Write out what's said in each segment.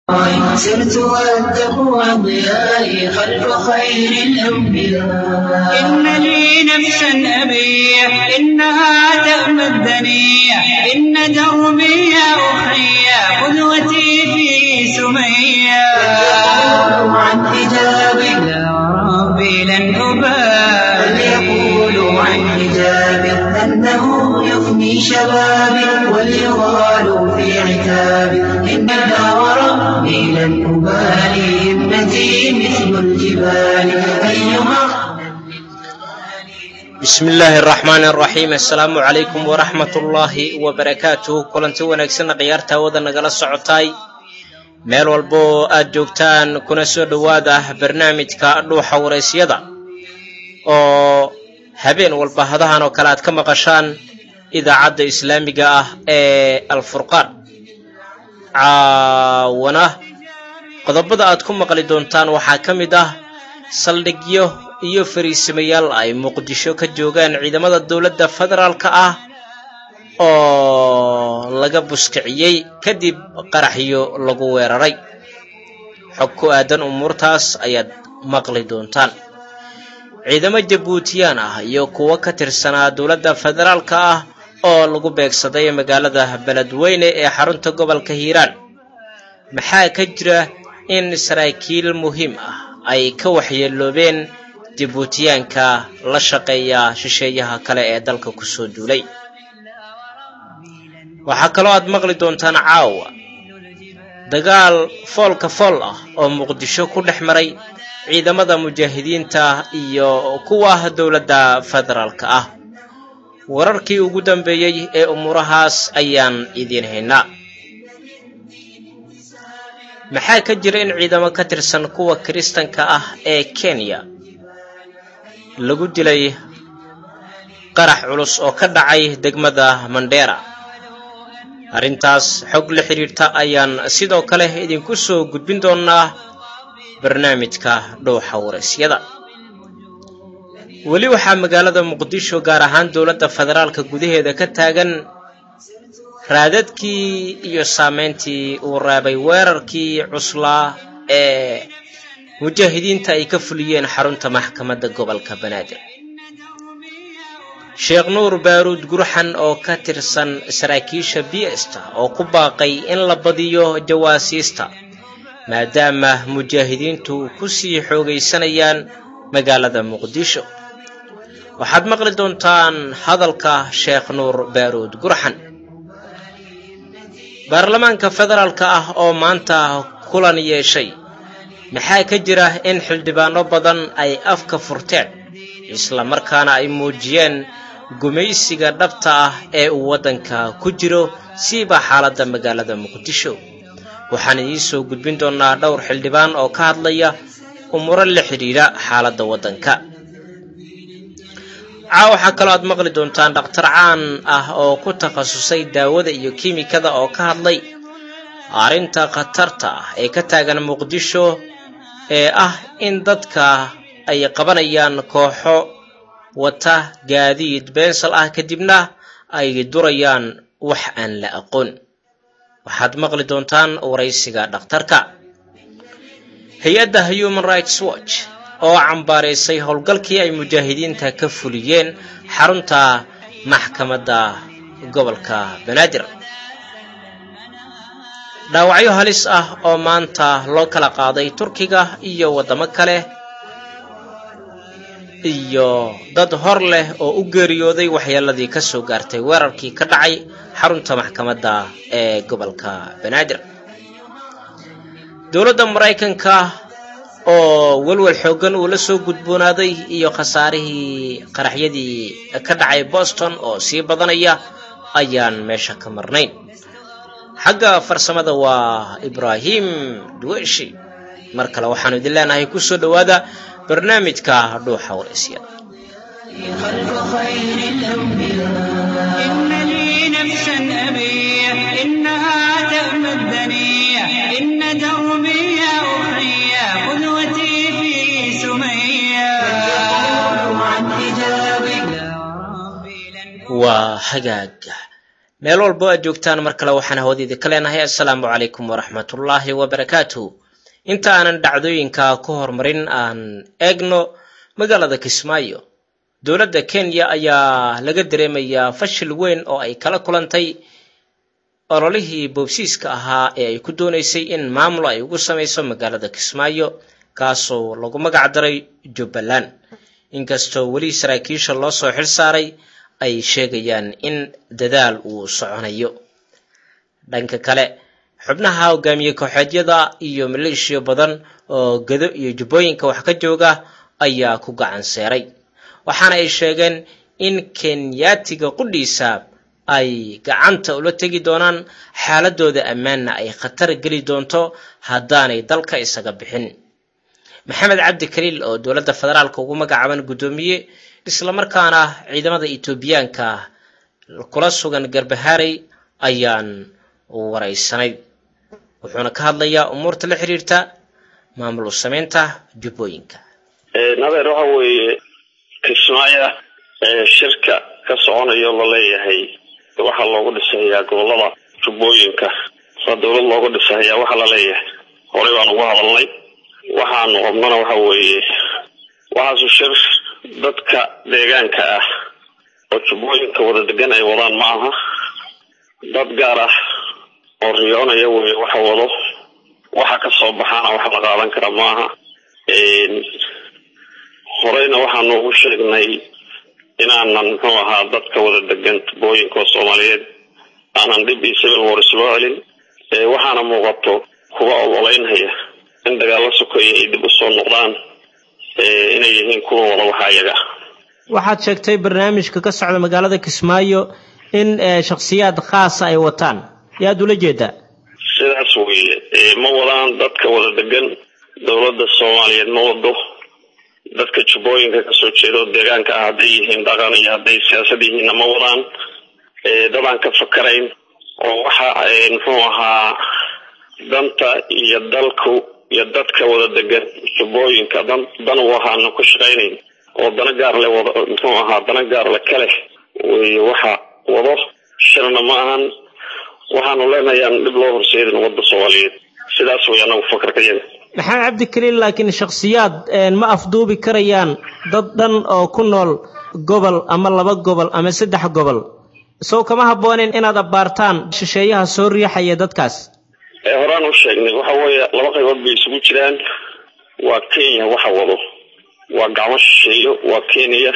سرت والتقوى ضيائي خلف خير الأنبياء إن لي نفسا أبيح إنها تأمى الدنيا إن دربي يا أخي قدوتي في سمية يقول عن حجابي يا ربي لن أبالي فليقولوا عن حجابي أنه يفني شبابي وليغالوا في عتابي إن وربي لن أبالي ابنتي مثل الجبال أيها bismi illaahi araxmaani araxiim assalaamu calaykum waraxmat ullaahi wabarakaatuh kulanti wanaagsanna khiyaarta hawada nagala socotaay meel walba oo aad joogtaan kuna soo dhowaada barnaamijka dhuuxa waraysyada oo habeen walba hadahan oo kale aad ka maqashaan idaacadda islaamiga ah ee alfurqaan caawana qodobada aad ku maqli doontaan waxaa ka mid ah saldhigyo iyo fariisamayaal ay muqdisho ka joogaan ciidamada dowladda federaalka ah oo laga buskiciyey kadib qaraxyo lagu weeraray xog ku aadan umuurtaas ayaad maqli doontaan ciidamo jabuutiyaan ah iyo kuwo ka tirsanaa dowladda federaalka ah oo lagu beegsaday magaalada beledweyne ee xarunta gobolka hiiraan maxaa ka jira in saraakiil muhiim ah ay ka waxyeeloobeen jabuutiyaanka la shaqeeya shisheeyaha kale ee dalka kusoo duulay waxaa kaloo aad maqli doontaan caawa dagaal foolka fool ah oo muqdisho ku dhex maray ciidamada mujaahidiinta iyo kuwa dowladda federaalka ah wararkii ugu dambeeyey ee umuurahaas ayaan idiin haynaa maxaa ka jira in ciidamo ka tirsan kuwa kiristanka ah ee kenya lagu dilay qarax culus oo ka dhacay degmada mandheera arrintaas xog la xidhiirta ayaan sidoo kale idinku soo gudbin doonaa barnaamijka dhowxa waraysyada weli waxaa magaalada muqdisho gaar ahaan dowladda federaalka gudaheeda ka taagan raadadkii iyo saameyntii uu reebay weerarkii cuslaa ee mujaahidiinta ay ka fuliyeen xarunta maxkamadda gobolka banaadir sheekh nuur baaruud gurxan oo ka tirsan saraakiisha biesta oo ku baaqay in la badiyo jawaasiista maadaama mujaahidiintu ku sii xoogaysanayaan magaalada muqdisho waxaad maqli doontaan hadalka sheekh nuur baaruud gurxan baarlamaanka federaalka ah oo maanta kulan yeeshay maxaa ka jira in xildhibaano badan ay afka furteen isla markaana ay muujiyeen gumaysiga dhabta ah ee uu waddanka ku jiro siiba xaaladda magaalada muqdisho waxaan idiin soo gudbin doonaa dhowr xildhibaan oo ka hadlaya umuro la xidhiidha xaaladda waddanka caa waxaa kaloo aad maqli doontaan dhakhtar caan ah oo ku takhasusay daawada iyo kiimikada oo ka hadlay arrinta khatarta ah ee ka taagan muqdisho ee ah in dadka ay qabanayaan kooxo wata gaadiid beensal ah kadibna ay durayaan wax aan la aqoon waxaad maqli doontaan waraysiga dhakhtarka hay-adda human rights watch oo cambaaraysay howlgalkii ay mujaahidiinta ka fuliyeen xarunta maxkamadda gobolka banaadir dhaawacyo halis ah oo maanta loo kala qaaday turkiga iyo waddamo kale iyo dad hor leh oo u geeriyooday waxyeeladii ka soo gaartay weerarkii ka dhacay xarunta maxkamadda ee gobolka banaadir dowladda maraykanka oo welwel xooggan uu la soo gudboonaaday iyo khasaarihii qaraxyadii ka dhacay boston oo sii badanaya ayaan meesha ka marnayn xagga farsamada waa ibraahim duweshi mar kale waxaanu idin leenahay ku soo dhowaada barnaamijka dhuuxa waraysyada خلف خير الأنبياء إن لي نفسا أبيح إنها تأمى الدنيا إن دربي يا أخي قدوتي في سمية يقول عن حجابي يا ربي لن waa hagaag meel walbo aad joogtaan mar kale waxaan hawadiidi ka leenahay assalaamu calaykum waraxmatullaahi wabarakaatu inta aanan dhacdooyinka ku horumarin aan eegno magaalada kismaayo dowladda kenya ayaa laga dareemayaa fashil weyn oo ay kala kulantay ololihii boobsiiska ahaa ee ay ku doonaysay in maamul ay ugu samayso magaalada kismaayo kaasoo lagu magac daray jubbaland inkastoo weli saraakiisha loo soo xil saaray ay sheegayaan in dadaal uu soconayo dhanka kale xubnaha hogaamiye kooxeedyada iyo maleeshiya badan oo gado iyo jubbooyinka wax ka jooga ayaa ku gacan seeray waxaana ay sheegeen in kenyaatiga qudhiisa ay gacanta ula tegi doonaan xaaladooda ammaanna ay khatar geli doonto haddaanay dalka isaga bixin maxamed cabdi kaliil oo dowladda federaalka ugu magacaaban guddoomiye islamarkaana ciidamada etoobiyaanka kula sugan garbahaarey ayaan waraysanay wuxuuna ka hadlayaa umuurta la xiriirta maamul samaynta jubbooyinka nadeer waxa weeye kismaayo shirka ka soconayo laleeyahay waxaa loogu dhisahayaa gobolada jubbooyinka saa dowlad loogu dhisahayaa waxaa laleeyahay horey baan ugu hadalnay waxaanu qabnana waxa weeye waxaasu shir dadka deegaanka ah oo jubbooyinka wada degan ay wadaan ma aha dad gaar ah oo riyoonaya weye waxa wado waxa ka soo baxaana wax la qaadan kara maaha horeyna waxaanu ugu sheegnay inaanan muxuu ahaa dadka wada degan jubbooyinka oo soomaaliyeed aanan dhib iyo civil wars loo celin waxaana muuqato kuwa ololeynhaya in dagaalo sokeeya ay dib usoo noqdaan inay yihiin kuwa wada waxa iyaga waxaad sheegtay barnaamijka ka socda magaalada kismaayo in shakhsiyaad khaasa ay wataan yaad ula jeedaa sidaas weeye ma wadaan dadka wada degan dowladda soomaaliyeed ma wado dadka jubbooyinka kasoo jeeda oo deegaanka ah hadday yihiin dhaqan iyo hadday siyaasad yihiinna ma wadaan dadaan ka fakarayn oo waxa muxuu ahaa danta iyo dalku iyo dadka wada degan jubbooyinka dan dan u ahaana ku shaqaynayn oo dana gaar le wada muxuu ahaa dana gaar le kale wey waxa wado shirna ma ahan waxaanu leenahay aan dhib loo horseedin wadda soomaaliyeed sidaas way anagu fakarkayaga maxamed cabdi kaliil laakiin shakhsiyaad ma afduubi karayaan dad dhan oo ku nool gobol ama laba gobol ama saddex gobol sow kama habbooneyn inaad abbaartaan shisheeyaha soo riixaya dadkaas horaan u sheegnay waxa weeye laba qaybood bay isugu jiraan waa kenya waxa wado waa gacmo shisheeyo waa kenya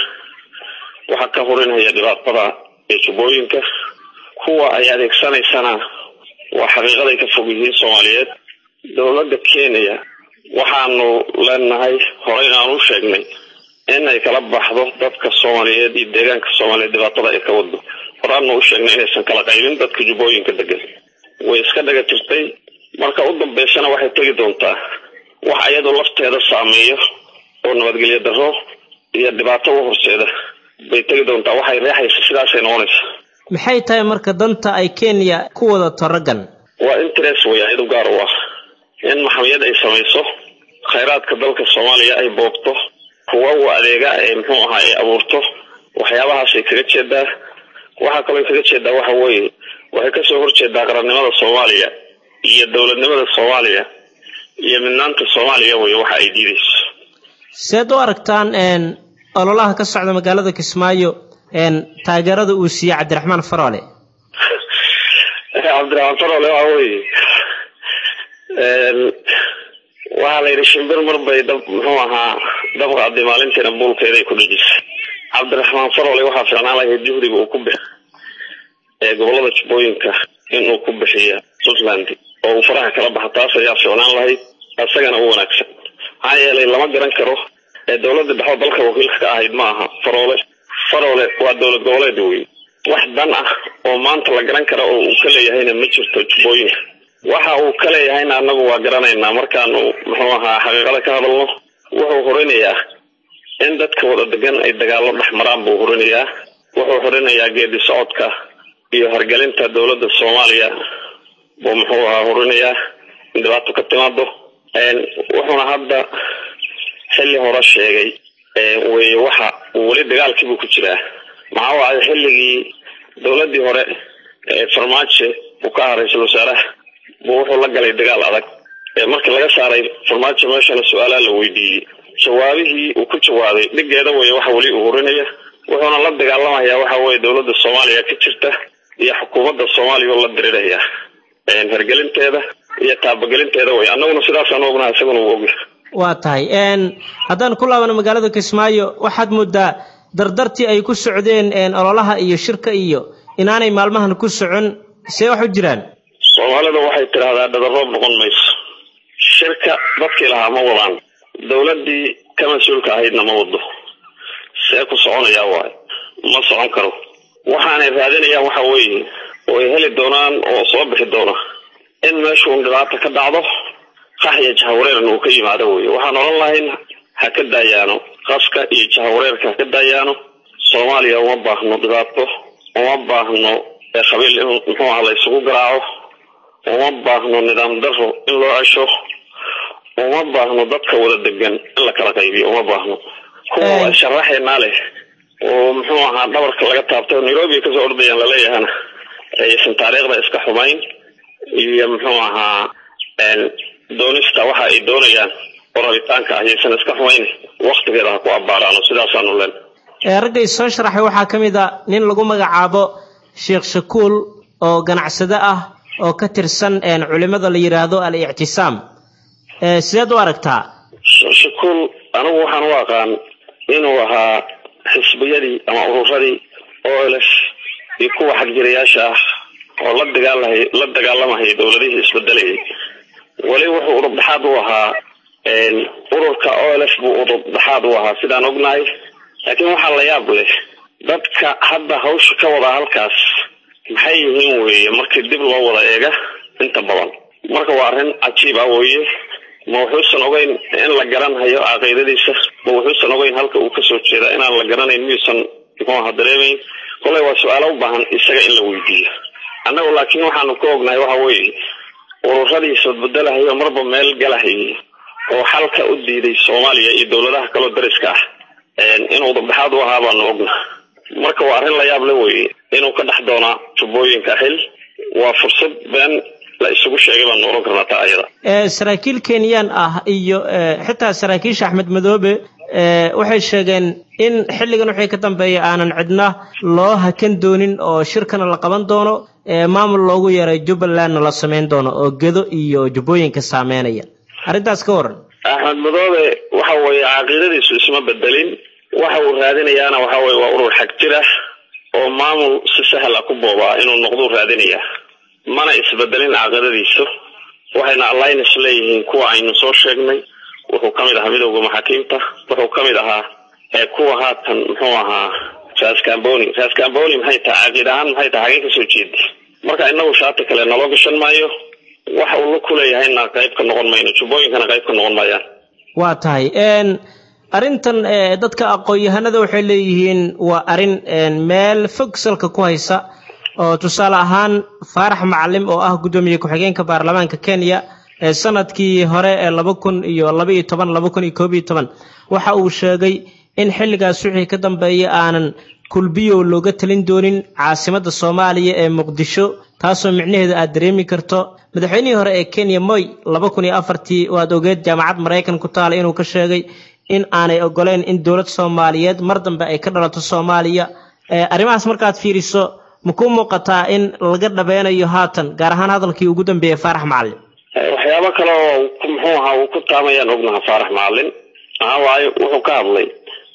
waxa ka horinhaya dhibaatada ee jubbooyinka kuwa ay adeegsanaysana waa xaqiiqaday ka fog yihiin soomaaliyeed dowladda kenya waxaanu leenahay horeyna aan u sheegnay in ay kala baxdo dadka soomaaliyeed iyo deegaanka soomaaliyeed dhibaatada ay ka wado horaanu u sheegnay inaysan kala qaybin dadka jubbooyinka degan way iska dhaga jirtay marka u dambeysana waxay tegi doontaa wax iyadoo lafteeda saameeyo oo nabadgelyo darro iyo dhibaato u horseeda bay tegi doontaa waxay reexaysa sidaasay noqonaysa maxay tahay marka danta ay kenya ku wadato raggan waa interest way ayadu gaar u ah in maxamiyad ay samayso khayraadka dalka soomaaliya ay boogto kuwa u adeega ee muxuu ahaa ay abuurto waxyaabahaasay kaga jeedaa waxaa kaloo kaga jeedaa waxa weeye waxay kasoo horjeedaa qarannimada soomaaliya iyo dowladnimada soomaaliya iyo midnaanta soomaaliya wey waxa ay diidayso seed u aragtaan ololaha ka socda magaalada kismaayo taageerada uu siiyey cabdiraxmaan faroole cabdiraxmaan faroole waxa weeye waxaa la yidhi shimbir mar bay dab muxuu ahaa dabqaadi maalintiina buulkeeday ku dhejisay cabdiraxmaan faroole waxaa fiicnaan lahayd juhdiga uu ku bix ee gobolada jubbooyinka inuu ku bixiya puntland oo uu faraha kala baxa taas ayaa fiicnaan lahayd isagana u wanaagsan maxaa yeelay lama garan karo ee dowladda dhexdo dalka wakiilka ka ahayd ma aha faroole faroole waa dowlad goboleed wey wax dan ah oo maanta la garan kara oo uu ka leeyahayna ma jirto jubbooyinka waxa uu ka leeyahayna anagu waa garanaynaa markaanu muxuu ahaa xaqiiqada ka hadalno wuxuu horinayaa in dadka wada degan ay dagaallo dhex maraan buu horinayaa wuxuu horinayaa geedi socodka iyo hargelinta dowladda soomaaliya buu muxuu ahaa horinayaa in dhibaato ka timaado wuxuuna hadda xilli hore sheegay weye waxa uu weli dagaalkiibuu ku jiraa maxaa waaye xilligii dowladdii hore farmaajo uu ka ahaa ra-iisul wasaaraha buu wuxuu la galay dagaal adag markii laga saaray farmaajo meeshana su-aalaha la weydiiyey jawaabihii uu ku jawaabay dhigeeda weye waxa weli uu hurinaya wuxuuna la dagaalamayaa waxa weye dowladda soomaaliya ka jirta iyo xukuumadda soomaaliya oo la diriraya hergelinteeda iyo taabagelinteeda wey annaguna sidaasaan ognahay isaguna uu ogyahay waa tahay haddaan ku laabano magaalada kismaayo waxaad moodaa dardartii ay ku socdeen ololaha iyo shirka iyo inaanay maalmahan ku socon see wax u jiraan soomaalida waxay tidhaahdaa dhadaroob noqon mayso shirka dadkii lahaa ma wadaan dowladdii ka mas-uulka ahaydna ma wado see ku soconayaa waayo ma socon karo waxaanay raadinayaan waxa weeye oo ay heli doonaan oo soo bixi doona in meeshuun dhibaata ka dhacdo qaxya jahawareerna uu ka yimaado wey waxaan odhan lahayn ha ka daayaano qaska iyo jahawareerka ha ka daayaano soomaaliya uma baahno dhibaato uma baahno qabiil in muxuu aha la isugu garaaco uma baahno nidaam daro in loo cesho uma baahno dadka wada degan in la kala qaybiyo uma baahno kuwa sharaxeenaa leh oo muxuu ahaa dhabarka laga taabtay nairobi ay kasoo ordayaan laleeyahana aysan taariikhda iska xumayn iyo muxuu ahaa doonista waxa ay doonayaan oo rabitaanka ah yaysan iska xumayn waktigeeda ha ku abbaaraano sidaasaanu len raggay soo sharaxay waxaa ka mid a nin lagu magacaabo sheekh shakuul oo ganacsade ah oo ka tirsan culimada la yidhaahdo al ictisaam sideed u aragtaa shakuul anigu waxaan u aqaan inuu ahaa xisbiyadii ama ururadii ols iyo kuwa xagjirayaasha ah oo la dagaalahay la dagaalamahaya dowladihii isbedelayay weli wuxuu udub dhexaad u ahaa ururka ols buu udub dhexaad u ahaa sidaan ognahay laakiin waxaa la yaab leh dadka hadda hawsha ka wada halkaas maxay yihiin weeye markii dib loo wada eega inta badan marka waa arrin cajiib ah weeye ma wuxuusan ogeyn in la garanhayo caqiidadiisa ma wuxuusan ogeyn halka uu kasoo jeeda inaan la garanayn miyuusan muxuu aha dareemayn koley waa su-aalo u baahan isaga in la weydiiyo annagu laakiin waxaanu ka ognahay waxa weeye ururadii isbadbedelahayo marba meel galahayay oo xalka u diiday soomaaliya iyo dowladaha kaloo dariska ah inuu dabdhexaad u ahaa baanu ogna marka waa arrin la yaab le weye inuu ka dhex doonaa tubooyinka xil waa fursad been la isugu sheegay baanu oran karnaa taa ayada saraakiil kenyaan ah iyo xitaa saraakiisha axmed madoobe waxay sheegeen in xilligan wixii ka dambeeya aanan cidna loo hakan doonin oo shirkana la qaban doono maamul loogu yeeray jubbalandna la samayn doono oo gedo iyo jubbooyinka saameynaya arrintaas ka waran axmed madoobe waxa weeye caqiidadiisu isma bedelin waxa uu raadinayaana waxa weye waa urur xag jir ah oo maamul si sahla ku boobaa inuu noqduu raadinayaa mana isbedelin caqiidadiisu waxayna alliance leeyihiin kuwa aynu soo sheegnay wuxuu kamid ahaa midowda maxaakiimta wuxuu kamid ahaa kuwa haatan muxuu ahaa rascamboni rascamboni maxay tahay caqiid ahaan maxay tahay hagee kasoo jeeda marka inagu shaati kale naloo gashan maayo waxa uu la kuleeyahayna qayb ka noqon mayno jubbooyinkana qayb ka noqon maayaan waa tahay arrintan dadka aqoon-yahanada waxay leeyihiin waa arrin meel fog salka ku haysa oo tusaale ahaan faarax macalim oo ah guddoomiye ku-xigeenka baarlamaanka kenya ee sanadkii hore ee laba kun iyo laba iyo toban laba kun iyo koob iyo toban waxa uu sheegay in xilligaas wixii ka dambeeya aanan kulbiyow looga talin doonin caasimadda soomaaliya ee muqdisho taasoo micnaheedu aad dareemi karto madaxweynihii hore ee kenya moy laba kun iyo afartii waad ogeed jaamacad maraykan ku taala inuu ka sheegay in aanay ogoleyn in dowlad soomaaliyeed mar dambe ay ka dhalato soomaaliya arrimahaas markaad fiiriso ma ku muuqataa in laga dhabeynayo haatan gaar ahaan hadalkii ugu dambeeyey faarax macalin waxyaabo kale oo muxuu ahaa uu ku taamayaan ognaha faarax macalin maxaa waaye wuxuu ka hadlay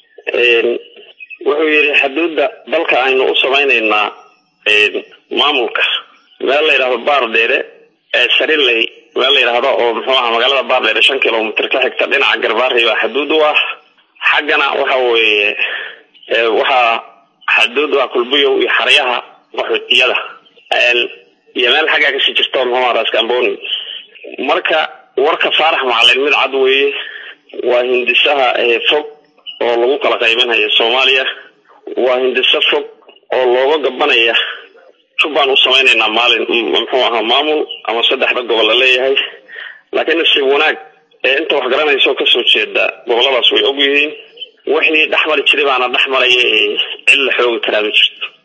wuxuu yidhi xuduudda dalka aynu u samaynaynaa maamulka meel la yidhahdo baardheere ee sariley meel la yidhaahdo oo muxuu ahaa magaalada baardheere shan kilomitr ka xigta dhinaca garbaari baa xuduud u ah xaggana waxa weeye waxaa xuduud u ah kulbiyow iyo xaryaha qaxootiyada iyo meel xaggaa kasii jirta muxuu ahaa raskamboni marka warka faarax macalin mid cad weeye waa hindisaha fog oo lagu kala qaybinaya soomaaliya waa hindiso fog oo looga gabanaya jubbaan u samaynaynaa maalin muxuu ahaa maamul ama saddexda gobol la leeyahay laakiin nasiib wanaag ee inta wax garanaysa oo kasoo jeeda goboladaas way og yihiin wixii dhexmari jiray baana dhex maraya ee cid la xoogi karaa ma jirto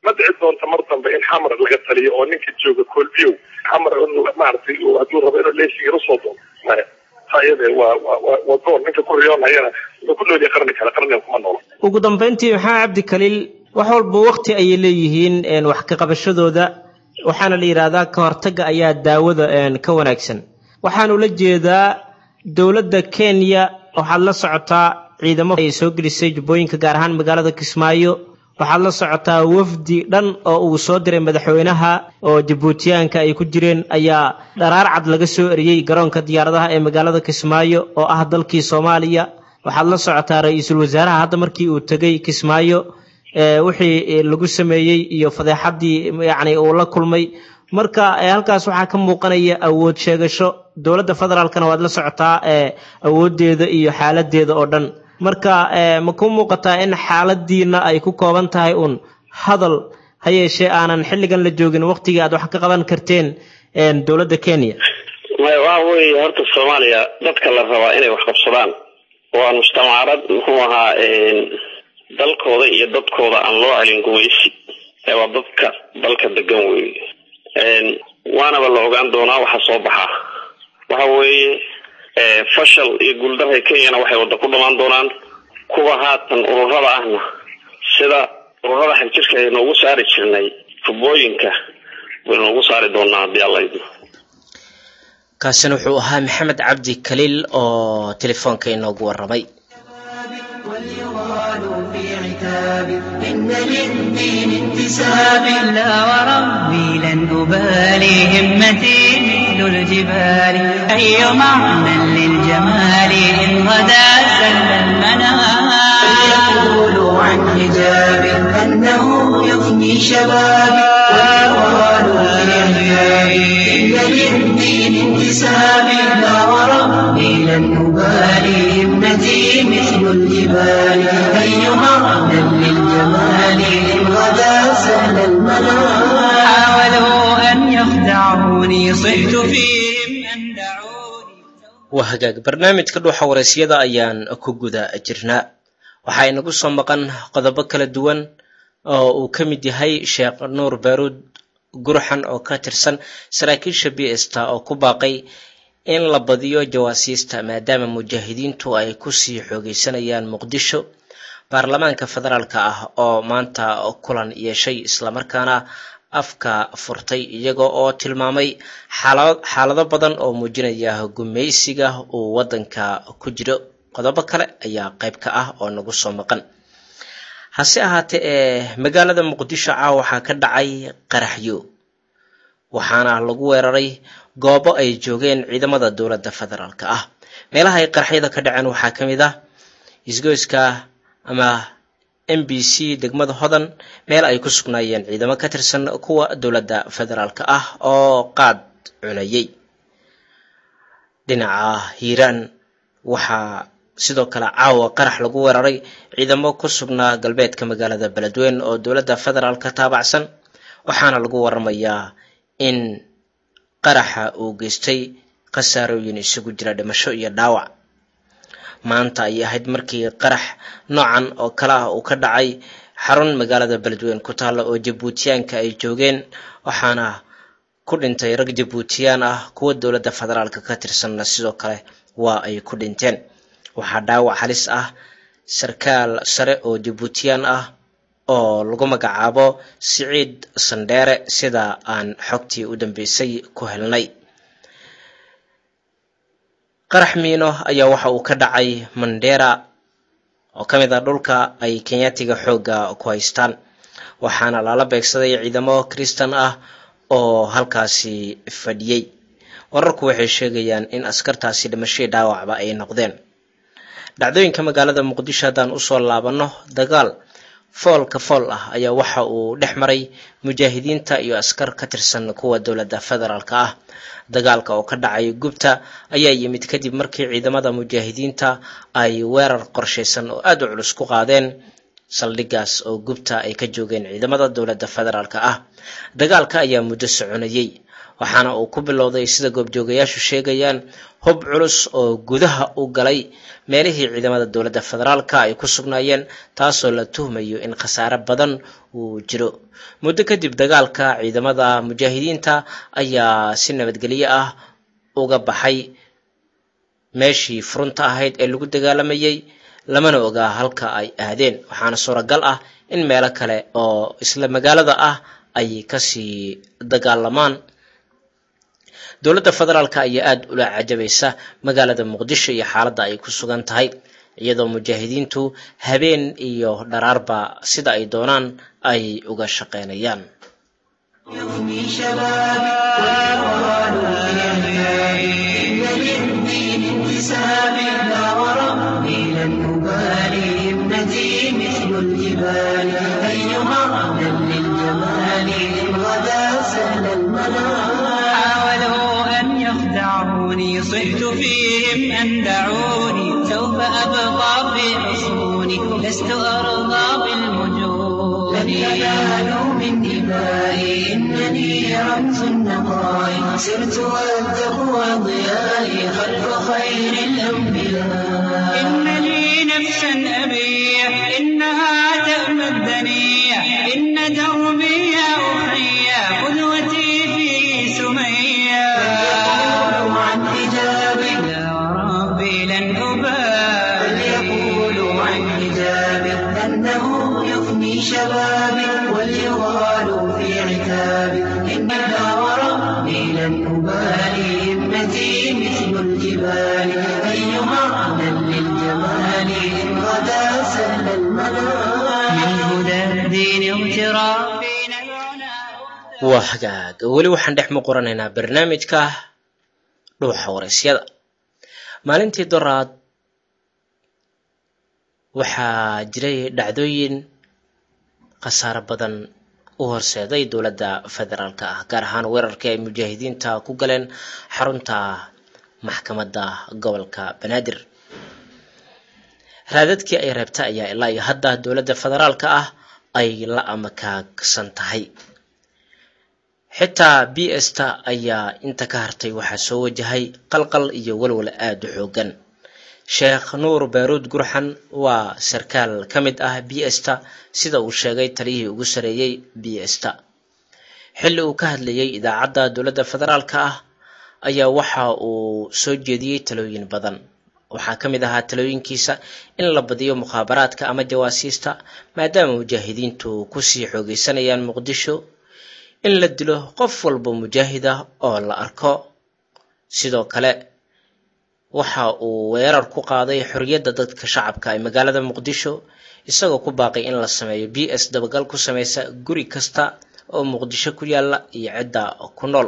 ma dhici doonta mar dambe in xamar laga taliyo oo ninka jooga koolbiyow xamar maaragtay hadduu rabo inuu leesiga usoo doono maya iyade waa waa waa goor ninka ku riyoonayana wuxuu ku noolyahay qarni kale qarniga kuma noola ugu dambayntii maxaa cabdi kaliil wax walba waqti ayay leeyihiin wax ka qabashadooda waxaana la yidhaahdaa ka hortagga ayaa daawada ka wanaagsan waxaanu la jeedaa dowladda kenya waxaad la socotaa ciidamo ay soo gelisay jubbooyinka gaar ahaan magaalada kismaayo waxaad la socotaa wafdi dhan oo uu soo diray madaxweynaha oo jabuutiyaanka ay ku jireen ayaa dharaar cad laga soo eriyey garoonka diyaaradaha ee magaalada kismaayo oo ah dalkii soomaaliya waxaad la socotaa ra-iisul wasaaraha hadda markii uu tegey kismaayo wixii lagu sameeyey iyo fadeexaddii yacni uu la kulmay marka halkaas waxaa ka muuqanaya awood sheegasho dowladda federaalkana waad la socotaa awooddeeda iyo xaaladeeda oo dhan marka ma ku muuqataa in xaaladiina ay ku kooban tahay uun hadal ha yeeshee aanan xilligan la joogin waqtigii aad wax ka qaban karteen dowladda kenya maya waxa weeye horta soomaaliya dadka la rabaa inay wax qabsadaan waa mujtamacarad muxuu ahaa dalkooda iyo dadkooda aan loo celin gumaysi ee waa dadka dalka degan weeye waanaba la ogaan doonaa waxa soo baxa waxa weeye fashal iyo guuldarra kenyana waxay wadda ku dhamaan doonaan kuwa haatan ururada ahna sida ururada xagjirka ay noogu saari jirnay tubooyinka baynu noogu saari doonaa haddii alla idmo kaasina wuxuu ahaa maxamed cabdi kaliil oo telefoonka inoogu warramay وليغال في عتاب إن للدين انتساب لا وربي لن أبالي همتي مثل الجبال أي معنى للجمال إن غدا سل المنام فليقولوا عن حجاب أنه يفني شبابي وليغال في عتاب إن للدين انتساب لا وربي لن أبالي همتي مثل الجبال أي معنى للجمال إن غدا سهل المنام حاولوا أن يخدعوني صحت فيهم أن دعوني waa hagaag barnaamijka dhuuxa waraysyada ayaan ku guda jirnaa waxaa inagu soo maqan qodobo kala duwan oo uu ka mid yahay sheekh nuur baaruud gurxan oo ka tirsan saraakiisha b sta oo ku baaqay in la badiyo jawaasiista maadaama mujaahidiintu ay kusii xoogeysanayaan muqdisho baarlamaanka federaalka ah oo maanta kulan yeeshay islamarkaana afka furtay iyaga oo tilmaamay xaalado badan oo muujinaya gumaysiga uu waddanka ku jiro qodobo kale ayaa qayb ka ah oo nagu soo maqan hase ahaatee ee magaalada muqdisho caawa waxaa ka dhacay qaraxyo waxaana lagu weeraray goobo ay joogeen ciidamada dowladda federaalka ah meelaha ay qaraxyada ka dhaceen waxaa ka mid ah isgoyska ama m b c degmada hodan meel ay ku sugnaayeen ciidamo ka tirsan kuwa dowladda federaalka ah oo qaad cunayay dhinaca hiiraan waxaa sidoo kale caawa qarax lagu weeraray ciidamo ku sugnaa galbeedka magaalada beledweyn oo dowladda federaalka taabacsan waxaana lagu waramayaa in qaraxa uu geystay khasaarooyin isugu jira dhimasho iyo dhaawac maanta ayay ahayd markii qarax noocan oo kale ah uu ka dhacay xarun magaalada beledweyn ku taalla oo jabuutiyaanka ay joogeen waxaana ku dhintay rag jabuutiyaan ah kuwa dowladda federaalka ka tirsanna sidoo kale waa ay ku dhinteen waxaa dhaawac halis ah sarkaal sare oo jabuutiyaan ah oo lagu magacaabo siciid sandheere sida aan xogtii u dambeysay ku helnay qarax miino ayaa waxa uu ka dhacay mandera oo ka mid ah dhulka ay kenyaatiga xoogga ku haystaan waxaana lala beegsaday ciidamo kristan ah oo halkaasi fadhiyey wararku waxay sheegayaan in askartaasi dhimashadii dhaawacba ay noqdeen dhacdooyinka magaalada muqdisho haddaan usoo laabanno dagaal foolka fool ah ayaa waxa uu dhex maray mujaahidiinta iyo askar ka tirsan kuwa dowladda federaalka ah dagaalka oo ka dhacay gubta ayaa yimid kadib markii ciidamada mujaahidiinta ay weerar qorshaysan oo aada u culus ku qaadeen saldhigaas oo gubta ay ka joogeen ciidamada dowladda federaalka ah dagaalka ayaa muddo soconayey waxaana uu ku bilowday sida goobjoogayaashu sheegayaan hub culus oo gudaha u galay meelihii ciidamada dowladda federaalka ay ku sugnaayeen taasoo la tuhmayo in khasaare badan uu jiro muddo kadib dagaalka ciidamada mujaahidiinta ayaa si nabadgelyo ah uga baxay meeshii furunta ahayd ee lagu dagaalamayay lamana ogaa halka ay aadeen waxaana suuragal ah in meelo kale oo isla magaalada ah ay kasii dagaalamaan dowladda federaalka ayaa aada ula cajabaysa magaalada muqdisho iyo xaaladda ay ku sugan tahay iyadoo mujaahidiintu habeen iyo dharaarba sida ay doonaan ay uga shaqeynayaan يغني شبابي والهوان إن للدين انتساب لا وربي لن أبالي همتي مثل الجبال أيها أهلا للجمال إن غدا سهل المنام حاولوا أن يخدعوني صحت فيهم أن دعوني سوف أبقى في حصوني لست أرضى بالمجون لن ينالوا من دمائي إنني رمز النقاء سرت والتقوى ضيائي خلف خير الأنبياء إن لي نفسا أبيح إنها تأمى الدنيا إن دربي يا أخي قدوتي في سمية يقولوا عن حجابي لا وربي لن أبالي يقولوا عن حجابي أنه يفني شبابي وليغالوا في عتابي إنها وربي لن أبالي همتي مثل الجبال أيها أهلا للجمال إن غدا سهل المنام من هدى الدين اغترافي نبعنا waa hagaag weli waxaan dhex muquranaynaa barnaamijka dhuuxa waraysyada maalintii doraad waxaa jiray dhacdooyin khasaare badan u horseeday dowladda federaalka ah gaar ahaan weerarkii ay mujaahidiinta ku galeen xarunta maxkamadda gobolka banaadir raadadkii ay reebta ayaa ilaa iyo hadda dowladda federaalka ah ay la amakaagsan tahay xitaa b sta ayaa inta ka hartay waxaa soo wajahay qalqal iyo walwal aada u xoogan sheekh nuur baaruud gurxan waa sarkaal ka mid ah b sta sida uu sheegay taliyihii ugu sareeyey b sta xilli uu ka hadlayay idaacadda dowladda federaalka ah ayaa waxa uu soo jeediyey talooyin badan waxaa ka mid ahaa talooyinkiisa in la badiyo mukhaabaraadka ama jawaasiista maadaama mujaahidiintu kusii xoogeysanayaan muqdisho in la dilo qof walba mujaahid ah oo la arko sidoo kale waxa uu weerar ku qaaday xorriyadda dadka shacabka ee magaalada muqdisho isagoo ku baaqay in la sameeyo b s dabagal ku sameysa guri kasta oo muqdisho ku yaala iyo cidda ku nool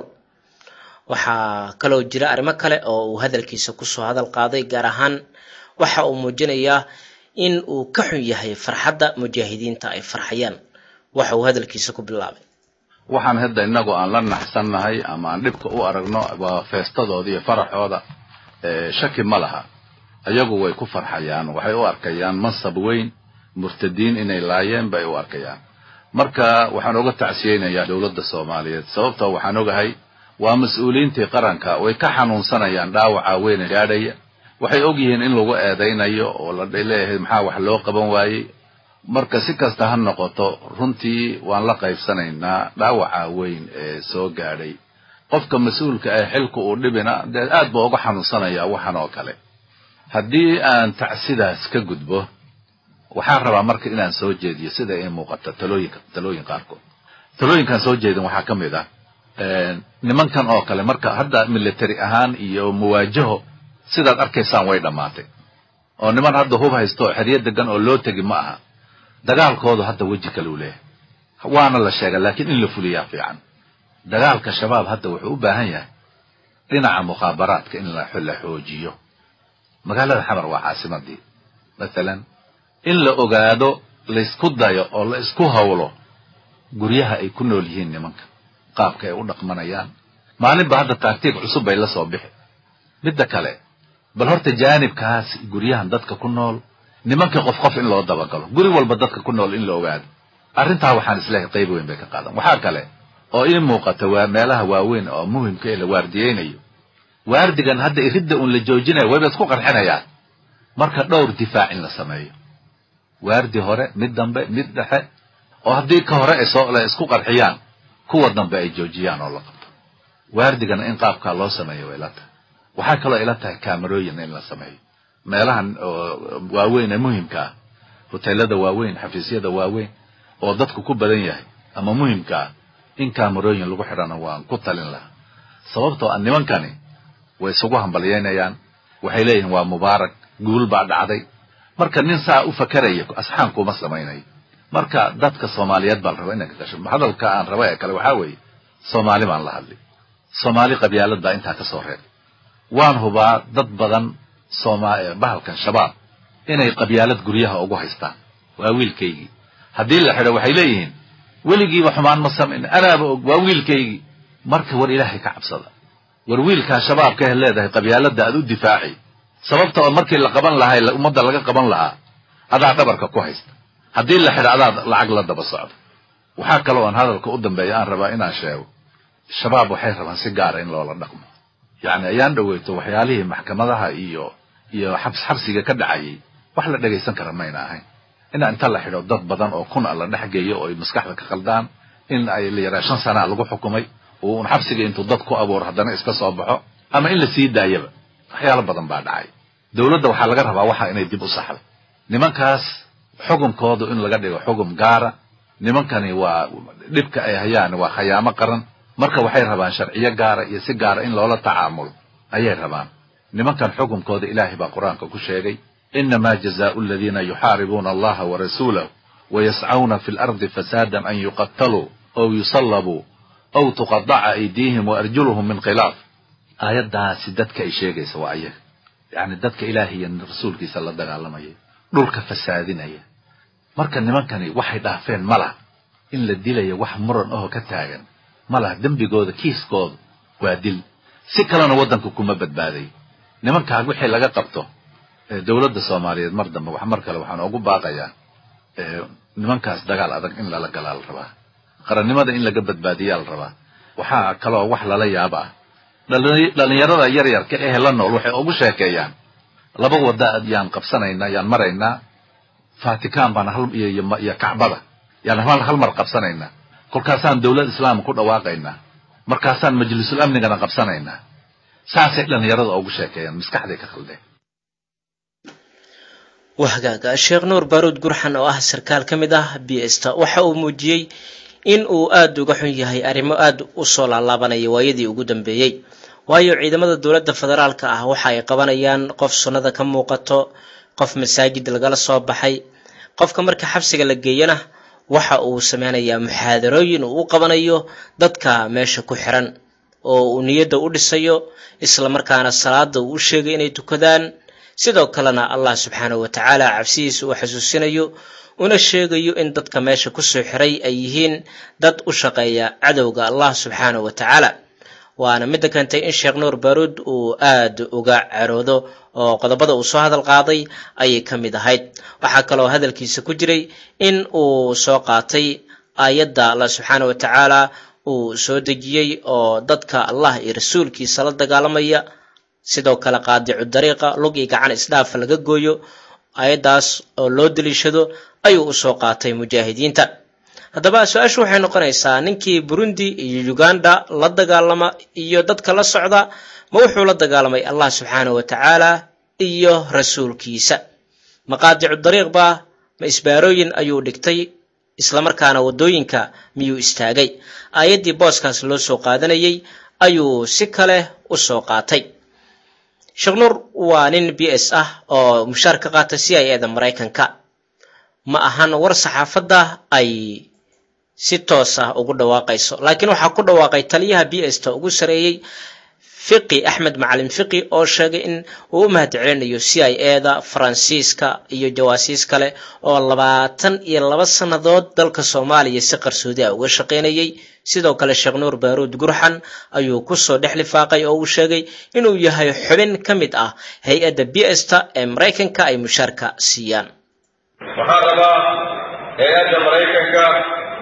waxaa kaloo jira arrimo kale oo uu hadalkiisa kusoo hadal qaaday gaar ahaan waxa uu muujinayaa in uu ka xun yahay farxadda mujaahidiinta ay farxayaan waxa uu hadalkiisa ku bilaabay waxaan hadda innagu aan la naxsannahay ama aan dhibka u aragno waa feestadooda iyo faraxooda shaki ma laha iyagu way ku farxayaan waxay u arkayaan mansab weyn murtadiin inay laayeen bay u arkayaan marka waxaan oga tacsiyeynayaa dowladda soomaaliyeed sababtoo waxaan ogahay waa mas-uuliyiintii qaranka way ka xanuunsanayaan dhaawaca weyne gaadhaya waxay ogyihiin in lagu eedaynayo oo la leeyahay maxaa wax loo qaban waayey marka si kasta ha noqoto runtii waan la qaybsanaynaa dhaawaca weyn ee soo gaadhay qofka mas-uulka ee xilka uu dhibina dee aad buu uga xanuunsanayaa waxan oo kale haddii aan tacsidaas ka gudbo waxaan rabaa marka inaan soo jeediyo sida ay muuqata talooyinka talooyin qaarkood talooyinkaan soo jeedin waxaa ka mid ah nimankan oo kale marka hadda military ahaan iyo muwaajaho sidaad arkaysaan way dhammaatay oo niman hadda hub haysto xeryo degan oo loo tegi ma aha dagaalkoodu hadda weji kale u leeyahay waana la sheega laakiin in la fuliyaa fiican dagaalka shabaab hadda wuxuu u baahan yahay dhinaca mukhaabaraadka in la xoojiyo magaalada xamar waa caasimadii mathalan in la ogaado laysku dayo oo la isku hawlo guryaha ay ku nool yihiin nimanka qaabka ay u dhaqmanayaan maalinba hadda taagtiig cusub bay la soo bixi midda kale bal horta jaanibkaas guryahan dadka ku nool nimankii qof qof in loo dabagalo guri walba dadka ku nool in la ogaado arrintaa waxaan isleehay qayb weyn bay ka qaadan waxaa kale oo ii muuqata waa meelaha waaweyn oo muhimka ee la waardiyeynayo waardigan hadda iridda uun la joojinayo wayba isku qarxinayaan marka dhowr difaac in la sameeyo waardi hore mid dambe mid dhexe oo haddii ka hore ay soo la isku qarxiyaan kuwa dambe ay joojiyaan oo la qabto waardigana in qaabkaa loo sameeyo way ila tahay waxaa kaloo ila tahay kaamarooyin in la sameeyo meelahan waaweyn ee muhimka ah hoteelada waaweyn xafiisyada waaweyn oo dadku ku badan yahay ama muhimka ah in kaamarooyin lagu xidhana waan ku talin lahaa sababtoo ah nimankani way isugu hambalyeynayaan waxay leeyihiin waa mubaarak guul baa dhacday marka nin saa u fakeraya asxaan kuma samaynayo marka dadka soomaaliyeed baa la raba inay ka gasho hadalka aan raba ee kale waxaa weeye soomaali baan la hadli soomaali qabyaalad baa intaa ka soo reeb waan hubaa dad badan sooma bahalkan shabaab inay qabyaalad guryaha ugu haystaan waa wiilkaygii haddii la xidho waxay leeyihiin weligiiba xumaan ma samayn anaaba og waa wiilkaygii marka war ilaahay ka cabsada war wiilkaa shabaabka he leedahay qabyaaladda aad u difaaci sababta oo markii la qaban lahaa ummadda laga qaban lahaa adaa dhabarka ku haysta haddii la xidho adaad lacag la daba socdo waxaa kaloo aan hadalka u dambeeya aan rabaa inaan sheego shabaab waxay rabaan si gaara in loola dhaqmo yacni ayaan dhoweyto waxyaalihii maxkamadaha iyo iyo xabs xabsiga ka dhacayay wax la dhegaysan kara mayna ahayn ina inta la xidho dad badan oo kun a la dhex geeyo oo ay maskaxda ka khaldaan in ay la yaraa shan sanaa lagu xukumay oo un xabsiga intuu dad ku abuuro haddana iska soo baxo ama in la sii daayaba waxyaalo badan baa dhacay dowladda waxaa laga rabaa waxa inay dib u saxdo nimankaas xukunkoodu in laga dhigo xukum gaara nimankani waa dhibka ay hayaan waa khayaamo qaran marka waxay rabaan sharciyo gaara iyo si gaara in loola tacaamulo ayay rabaan nimankan xukunkooda ilaahay baa qur-aanka ku sheegay inamaa jazaau aladiina yuxaaribuuna allaha warasuulahu wayascawna fi lardi fasaadan an yuqataluu aw yusallabuu aw tuqadaca aydiihim waarjuluhum min khilaaf aayaddaasi dadka ay sheegaysa waa ayaga yacni dadka ilaahay iyo rasuulkiisa la dagaalamaya dhulka fasaadinaya marka nimankani waxay dhaafeen ma laha in la dilayo wax muran ahoo ka taagan ma laha dembigooda kiiskooda waa dil si kalena waddanka kuma badbaadayo nimankaa wixii laga qabto dowladda soomaaliyeed mar dambe wax mar kale waxaan ugu baaqayaa nimankaas dagaal adag in lala galaa la rabaa qarannimada in laga badbaadiyaa la rabaa waxaa kaloo wax lala yaaba ah dhalinyarada yaryarka ehe la nool waxay ugu sheekeeyaan laba wadda yaan qabsanaynaa yaan maraynaa vatican baan hal iyo kacbada yaan hal mar qabsanaynaa kolkaasaan dowlad islaam ku dhawaaqaynaa markaasaan majlisul amnigana qabsanaynaa saasay dhalinyarada ugu sheekeeyaan maskaxday ka khaldeen wahgaaga sheekh nuur baaruud gurxan oo ah sarkaal ka mid ah bsta waxa uu muujiyey in uu aada uga xun yahay arrimo aada u soo laalaabanaya waayadii ugu dambeeyey waayo ciidamada dowladda federaalka ah waxa ay qabanayaan qof sunnada ka muuqato qof masaajid lagala soo baxay qofka marka xabsiga la geeyana waxa uu sameynayaa muxaadarooyin uu u qabanayo dadka meesha ku xiran oo uu niyadda u dhisayo isla markaana salaada uu u sheegay inay tukadaan sidoo kalena allah subxaanahu wa tacaala cabsidiisa uu xasuusinayo una sheegayo in dadka meesha kusoo xiray ay yihiin dad u shaqeeya cadowga allah subxaanahu wa tacaala waana midda keentay in sheekh nuur baaruud uu aada uga caroodo oo qodobada uu soo hadal qaaday ayay ka mid ahayd waxaa kaloo hadalkiisa ku jiray in uu soo qaatay aayadda allah subxaanahu wa tacaala uu soo dejiyey oo dadka allah iyo rasuulkiisa la dagaalamaya sidoo kale qaadicu dariiqa lug iyo gacan isdhaafa laga gooyo aayaddaas oo loo daliishado ayuu usoo qaatay mujaahidiinta haddaba su-aashu waxay noqonaysaa ninkii burundi iyo uganda la dagaalama iyo dadka la socda ma wuxuu la dagaalamay allah subxaanahu wa tacaala iyo rasuulkiisa ma qaadicu dariiq baa ma isbaarooyin ayuu dhigtay islamarkaana waddooyinka miyuu istaagay aayaddii booskaas loo soo qaadanayay ayuu si kale u soo qaatay sheekh nuur waa nin b s ah oo mushaar ka qaata c i eda maraykanka ma ahan war saxaafadda ay si toos ah ugu dhawaaqayso laakiin waxaa ku dhawaaqay taliyaha b s ta ugu sareeyey fiqi axmed macalin fiqi oo sheegay in uu u mahadcelinayo c i eda faransiiska iyo jawaasiis kale oo labaatan iyo laba sannadood dalka soomaaliya si qarsoodi ah uga shaqaynayay sidoo kale sheekh nuur baaruud gurxan ayuu kusoo dhex lifaaqay oo uu sheegay inuu yahay xubin ka mid ah hay-adda b s ta ee maraykanka ay mushaarka siiyaan waxaan rabaa hay-adda maraykanka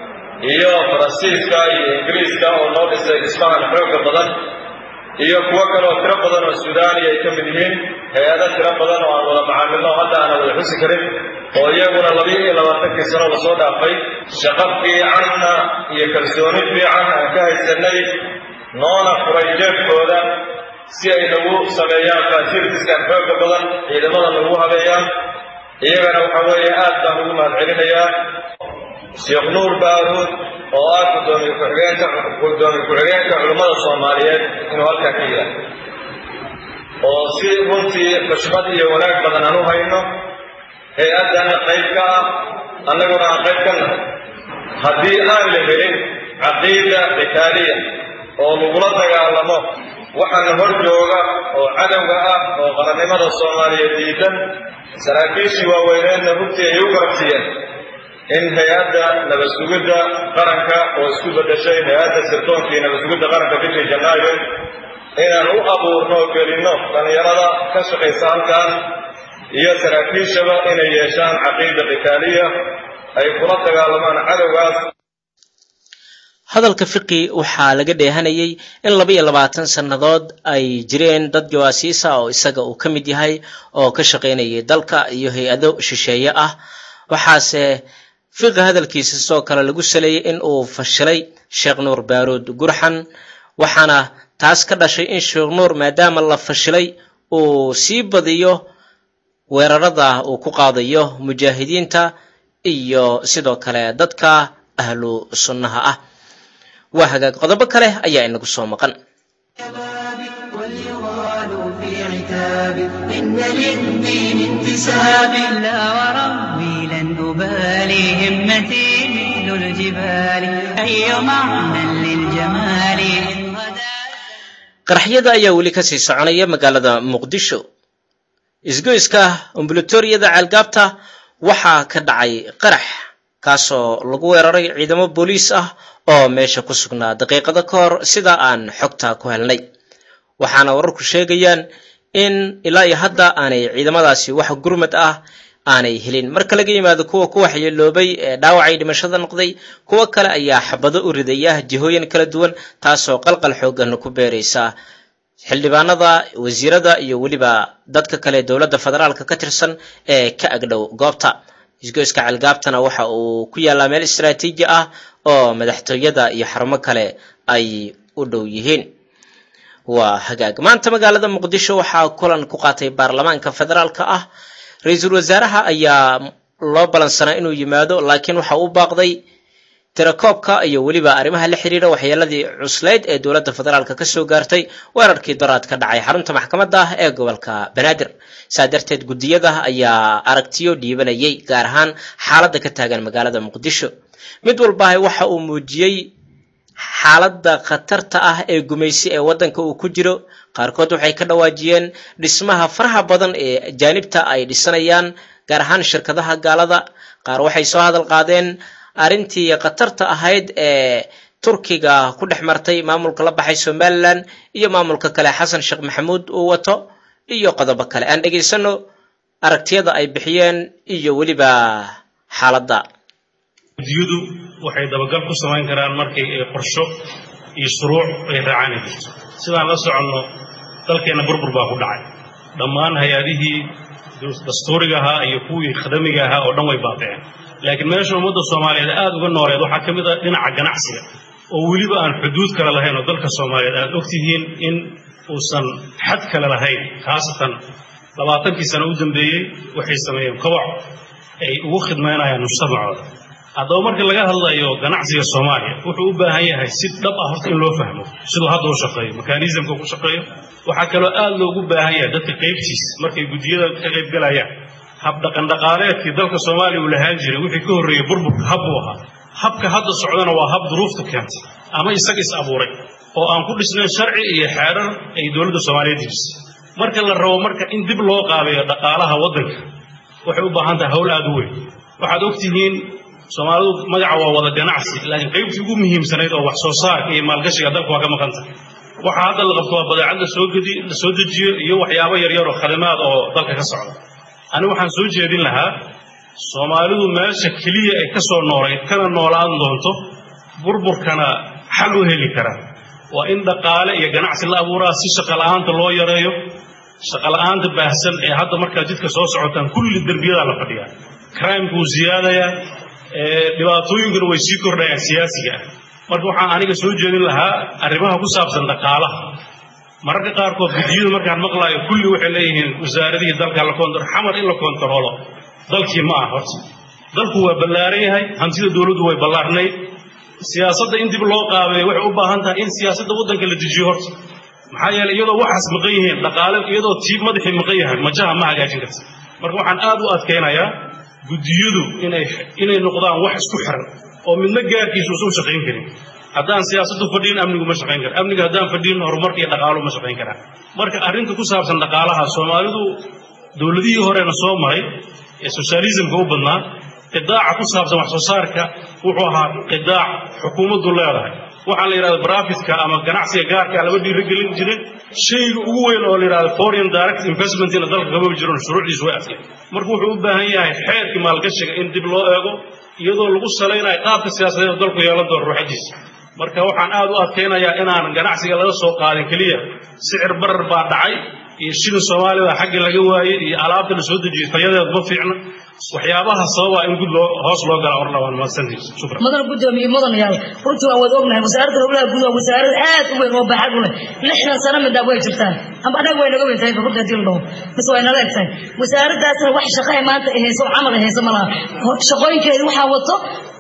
iyo faransiiska iyo ingiriiska oo noo dhisay dhismahan xooga badan iyo kuwo kale oo tiro badan oo suudaaniya ay ka mid yihiin hay-ado tiro badan oo aan wada macaamilno hadda aanan wada xusi karin oo iyaguna labiyo iyo labaatankii sano lasoo dhaafay shaqo fiicanna iyo kalsooni fiican aan ka haysanay noona furay jeebkooda si ay nagu sameeyaan fasiltiskan xooga badan ciidamada nagu habeeyaan iyagana waxa weeye aad baan ugu mahad celinayaa sheekh nuur baaruud oo ah gudoomiye ku-xigeenka gudoomiye ku-xigeenka culimmada soomaaliyeed inuu halkaa ka yahay oo si runtii xushmad iyo wanaag badan aan u hayno hay-addana qayb ka ah annaguna aan qayb ka nahay haddii aan la helin caqiida qitaaliya oo lagula dagaalamo waxaana hor jooga oo cadowga ah oo qarannimada soomaaliyeed diidan saraakiishii waaweyneedna runtii ay u garabsiiyeen in hay-adda nabadsugidda qaranka oo isku beddeshay hay-adda sirtoonkii nabadsugidda qaranka bishii janaayo inaan u abuurno oo gelinno dhallinyarada ka shaqaysa halkan iyo saraakiishaba inay yeeshaan caqiida qitaaliya ay kula dagaalamaan cadowgaas hadalka fiqi waxaa laga dheehanayay in laba iyo labaatan sannadood ay jireen dad jawaasiisa oo isaga uu ka mid yahay oo ka shaqaynayay dalka iyo hay-ado shisheeye ah waxaase fiqi hadalkiisa sidoo kale lagu saleeyey in uu fashilay sheekh nuur baaruud gurxan waxaana taas ka dhashay in sheekh nuur maadaama la fashilay uu sii badiyo weerarada uu ku qaadayo mujaahidiinta iyo sidoo kale dadka ahlu sunnaha ah waa hagaag qodobo kale ayaa inagu soo maqan وليغالوا في عتاب إن للدين انتساب لا وربي لن أبالي همتي مثل الجبال أي معنى للجمال إن غدا qaraxyada ayaa weli kasii soconaya magaalada muqdisho isgoyska ambulatoriyada ceelgaabta waxaa ka dhacay qarax kaasoo lagu weeraray ciidamo booliis ah oo meesha ku sugnaa daqiiqado ka hor sida aan xogta ku helnay waxaana wararku sheegayaan in ilaa iyo hadda aanay ciidamadaasi wax gurmad ah aanay helin marka laga yimaado kuwa ku waxyeeloobay ee dhaawacay dhimashada noqday kuwo kale ayaa xabado u ridaya jihooyin kala duwan taasoo qalqal xoogan ku beeraysa xildhibaanada wasiirada iyo weliba dadka kale dowladda federaalka ka tirsan ee ka agdhow goobta isgoyska ceelgaabtana waxa uu ku yaallaa meel istaraatiiji ah oo madaxtooyada iyo xarumo kale ay u dhow yihiin waa hagaag maanta magaalada muqdisho waxaa kulan ku qaatay baarlamaanka federaalka ah ra-iisul wasaaraha ayaa loo balansanaa inuu yimaado laakiin waxa u baaqday tirakoobka iyo weliba arrimaha la xiriira waxyeeladii cuslayd ee dowladda federaalka kasoo gaartay weerarkii doraad ka dhacay xarunta maxkamadda ah ee gobolka banaadir saa darteed guddiyada ayaa aragtiyo dhiibanayay gaar ahaan xaaladda ka taagan magaalada muqdisho mid walbaha waxa uu muujiyey xaaladda khatarta ah ee gumaysi ee waddanka uu ku jiro qaarkood waxay ka dhawaajiyeen dhismaha faraha badan ee ajaanibta ay dhisanayaan gaar ahaan shirkadaha gaalada qaar waxay soo hadal qaadeen arrintii khatarta ahayd ee turkiga ku dhex martay maamulka la baxay somalilan iyo maamulka kale xasan sheekh maxamuud uu wato iyo qodobo kale aan dhegaysano aragtiyada ay bixiyeen iyo weliba xaaladda guddiyadu waxay dabagal ku samayn karaan markay ay qorsho iyo shuruuc ay raacaan ay jirto sidaan la soconno dalkeenna burbur baa ku dhacay dhammaan hay-adihii dastuuriga ahaa iyo kuwii khadamiga ahaa oo dhan way baaba'een laakiin meesha ummadda soomaaliyeed aad uga nooleed waxaa ka mid ah dhinaca ganacsiga oo weliba aan xuduud kale lahayn oo dalka soomaaliyeed aad ogtihiin in uusan xad kale lahayn khaasatan labaatankii sano u dambeeyey waxay sameeyeen kobac ay ugu khidmaynayaan mujtamacooda haddaba marka laga hadlayo ganacsiga soomaaliya wuxuu u baahan yahay si dhab ah horta in loo fahmo siduu hadda u shaqeeyo mekanismka ku shaqeeyo waxaa kaloo aad loogu baahan yahay dadka qaybtiisa markay guddiyada ka qaybgalayaan habdhaqandhaqaaleedkii dalka soomaaliya uu lahaan jiray wixii ka horreeyey burburka hab buu ahaa habka hadda socdana waa hab duruufta keentay ama isaga is abuuray oo aan ku dhisnayn sharci iyo xeerar ay dowladda soomaaliyeed dejisay marka la rabo marka in dib loo qaabeeyo dhaqaalaha waddanka waxay u baahan tahay howl aad u weyn waxaad ogtihiin soomaalidu magaca waa wada ganacsi laakiin qaybtii ugu muhiimsanayd oo wax soo saarka iyo maalgashiga dalka waa ka maqan tahay waxaa hadda la qabto waa badeecad lasoo gedi la soo dejiyo iyo waxyaabo yaryar oo khadamaad oo dalka ka socda ani waxaan soo jeedin lahaa soomaalidu meesha keliya ay ka soo noolayd kana noolaan doonto burburkana xal u heli kara waa in dhaqaale iyo ganacsi la abuuraa si shaqa la'aanta loo yareeyo shaqa la'aanta baahsan ee hadda markaad jidka soo socotaan kulli derbiyadaa la fadhiyaa crimeka wuu siyaadayaa dhibaatooyinkuna way sii kordhayaan siyaasiga ah marka waxaan aniga soo jeedin lahaa arrimaha ku saabsan dhaqaalaha mararka qaarkood gudiyadu markaan maqlaayo kulli waxay leeyihiin wasaaradihii dalka la koontar xamar in la koontaroolo dalkii ma ah horta dalku waa ballaaran yahay hantida dowladdu way ballaarnayd siyaasadda in dib loo qaabeeyo waxay u baahan tahay in siyaasadda waddanka la dejiyo horta maxaa yeelay iyadoo waxaas maqan yihiin dhaqaale iyadoo tiib madaxii maqan yahay majaha ma hagaajin karta marka waxaan aad u adkaynayaa gudiyadu inay inay noqdaan wax isku xiran oo midna gaarkiisu usan shaqayn karin haddaan siyaasaddu fadhiin amnigu ma shaqayn kara amniga haddaan fadhiin horumarka iyo dhaqaaluhu ma shaqayn karaan marka arrinta ku saabsan dhaqaalaha soomaalidu dowladihii horena soo maray ee soshalisimka u badnaa qidaaca ku saabsan wax soo saarka wuxuu ahaa qidaac xukuumaddu leedahay waxaa la yidhahda brafitka ama ganacsiga gaarka lama dhiirigelin jirin shayga ugu weyn oo la yidhahda foreign direct investmentina dalka kama jiron shuruucdiisu way adkeen marka wuxuu u baahan yahay xeerkii maalgashiga in dib loo eego iyadoo lagu salaynayo qaabka siyaasadeed dalku yeelan doono ruuxadiisa marka waxaan aad u adkaynayaa inaan ganacsiga laga soo qaadin keliya sicir barar baa dhacay iyo shilin soomaalida xagga laga waayey iyo alaabta la soo dejiyey tayadeed ma fiicna waxyaabaha sababa in gud loo hoos loo gala orla waan mahadsantihiin shukran mudan gudoomiye mudan yaal runtii waan wada ognahay wasaaradda howlaha guud waa wasaarad aad u weyn oo baaxad u leh lixdan sano midhaab way jirtaan amba annaga way naga weyn tahay runtii hadii la dhaho mise way nala eg tahay wasaaraddaasna wax shaqa ay maanta ay hayso oo camal ay hayso ma laha shaqooyinkeeda waxaa wato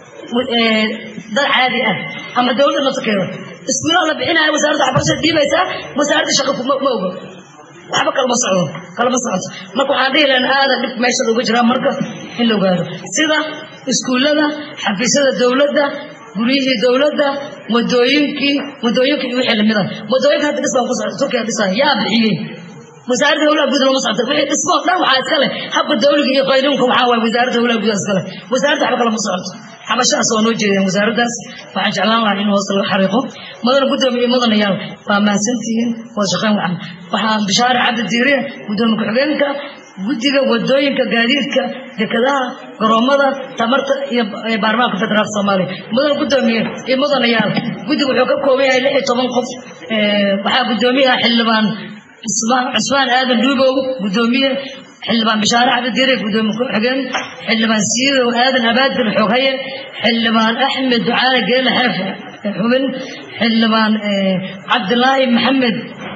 dad caadi ah ama dowladda nafsakeeda iskuulaha la bixinaya wasaaradda waxbarashada dhiibaysaa wasaaradda shaqa ma ogo waxba kalama socdo kalama socoto marka waxaan dhihi lahayn aadan dhib meesha looga jiraa marka in la ogaado sida iskuullada xafiisyada dowladda guryihii dowladda wadooyinkii wadooyinka iyo wixii lamida wadooyinka hadda dhisbaan ku socda turkiya dhisaya yaa bixiyey wasaaradda howlaha guud looma socota wixii dhismoo dhan waxaa iska leh habka dowliga iyo qaynuunka waxaa waaye wasaaradda howlaha guud iska leh wasaaradda waxba kalama socoto xabashahaas waa noo jeedeen wasaaraddaas waxaan jeclaan lahaa in hoos laga xariiqo mudana gudoomiye mudanayaal waa mahadsantihiin waa shaqayn wacan waxaan bishaare cabdi diiriye gudoomiye ku-xigeenka guddiga wadooyinka gaadiidka dekadaha garoomada tamarta iyo baarlamaanka federaalka soomaaliya mudana gudoomiye iyo mudanayaal guddiga wuxuu ka kooban yahay lix iyo toban qof waxaa gudoomiyaha xildhibaan cusmaan aadan dhuubow gudoomiye xildhibaan bishaare cabdidiire gudoomiye ku-xigeen xildhibaan siidow aadan abaadir xooghaye xildhibaan axmed ducaale geele xeef xubin xildhibaan cabdilaahi maxamed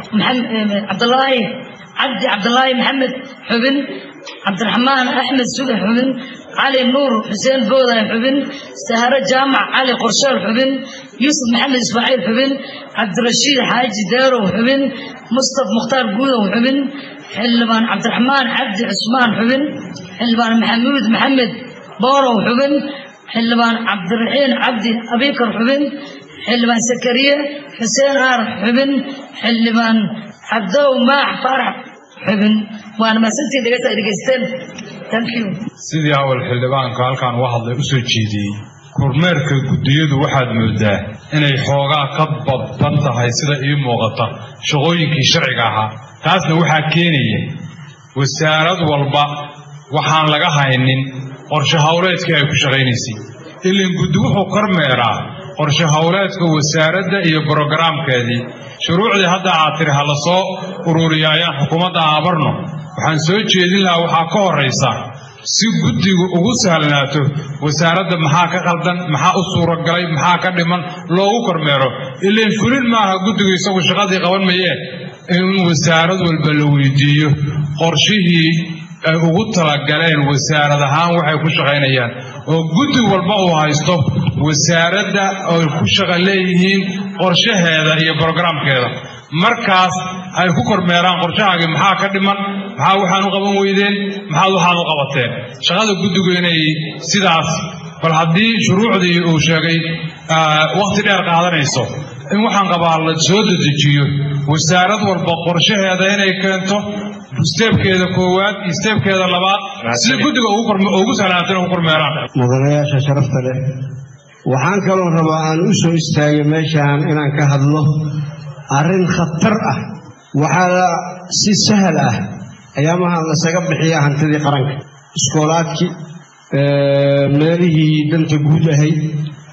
cabdilaahi cabdi cabdilaahi maxamed xubin cabdiraxmaan axmed suge xubin cali nuur xuseen booday xubin sahare jaamac cali qorsheel xubin yuusuf maxamed ismaaciil xubin cabdirashiid xaaji deerow xubin mustaf mukhtaar guudow xubin xildhibaan cabdiraxmaan cabdi cusmaan xubin xildhibaan maxamuud maxamed boorow xubin xildhibaan cabdiraxiin cabdi abikar xubin xildhibaan sakariye xuseen aar xubin xildhibaan cabdow maax faarax xubin waana mahadsantiin dhegeysta ay dhegeysteen thank you sidii awal xildhibaanka halkaan uga hadlay u soo jeediyey kormeerka guddiyadu waxaad moodaa inay xoogaa ka badban tahay sida ii muuqata shaqooyinkii sharciga ahaa taasna waxaa keenaya wasaarad walba waxaan laga haynin qorshe howleedkii ay ku shaqaynaysay ilan guddi wuxuu kormeeraa qorshe howleedka wasaaradda iyo brogaraamkeedii shuruucdii hadda aad tiri ha la soo ururiyo ayaan xukuumadda aabarno waxaan soo jeedin lahaa waxaa ka horraysa si guddigu ugu sahlanaato wasaaradda maxaa ka qaldan maxaa u suuragalay maxaa ka dhiman loogu kormeero ilan fulin maaha guddigu isagu shaqadii qaban mayee in wasaarad walba la weydiiyo qorshihii ay ugu talagaleen wasaarad ahaan waxay ku shaqaynayaan oo guddi walba uu haysto wasaaradda ay ku shaqa leeyihiin qorshaheeda iyo brogaraamkeeda markaas ay ku kormeeraan qorshahaagii maxaa ka dhiman maxaa waxaan u qaban weydeen maxaad waxaad u qabateen shaqada guddigu inay sidaas bal haddii shuruucdii uu sheegay wakhti dheer qaadanayso in waxaan qabaa la soo dedejiyo wasaarad walba qorshaheeda inay keento steebkeeda koowaad iyo steebkeeda labaad si guddiga ugu sahlaantan ugu kormeeraan mudanayaasha sharafta leh waxaan kaloo rabaa aan u soo istaagay meeshaan inaan ka hadlo arrin khatar ah waxaa si sahal ah ayaamahan lasaga bixiyaa hantidii qaranka iskoolaadkii meelihii danta guud ahayd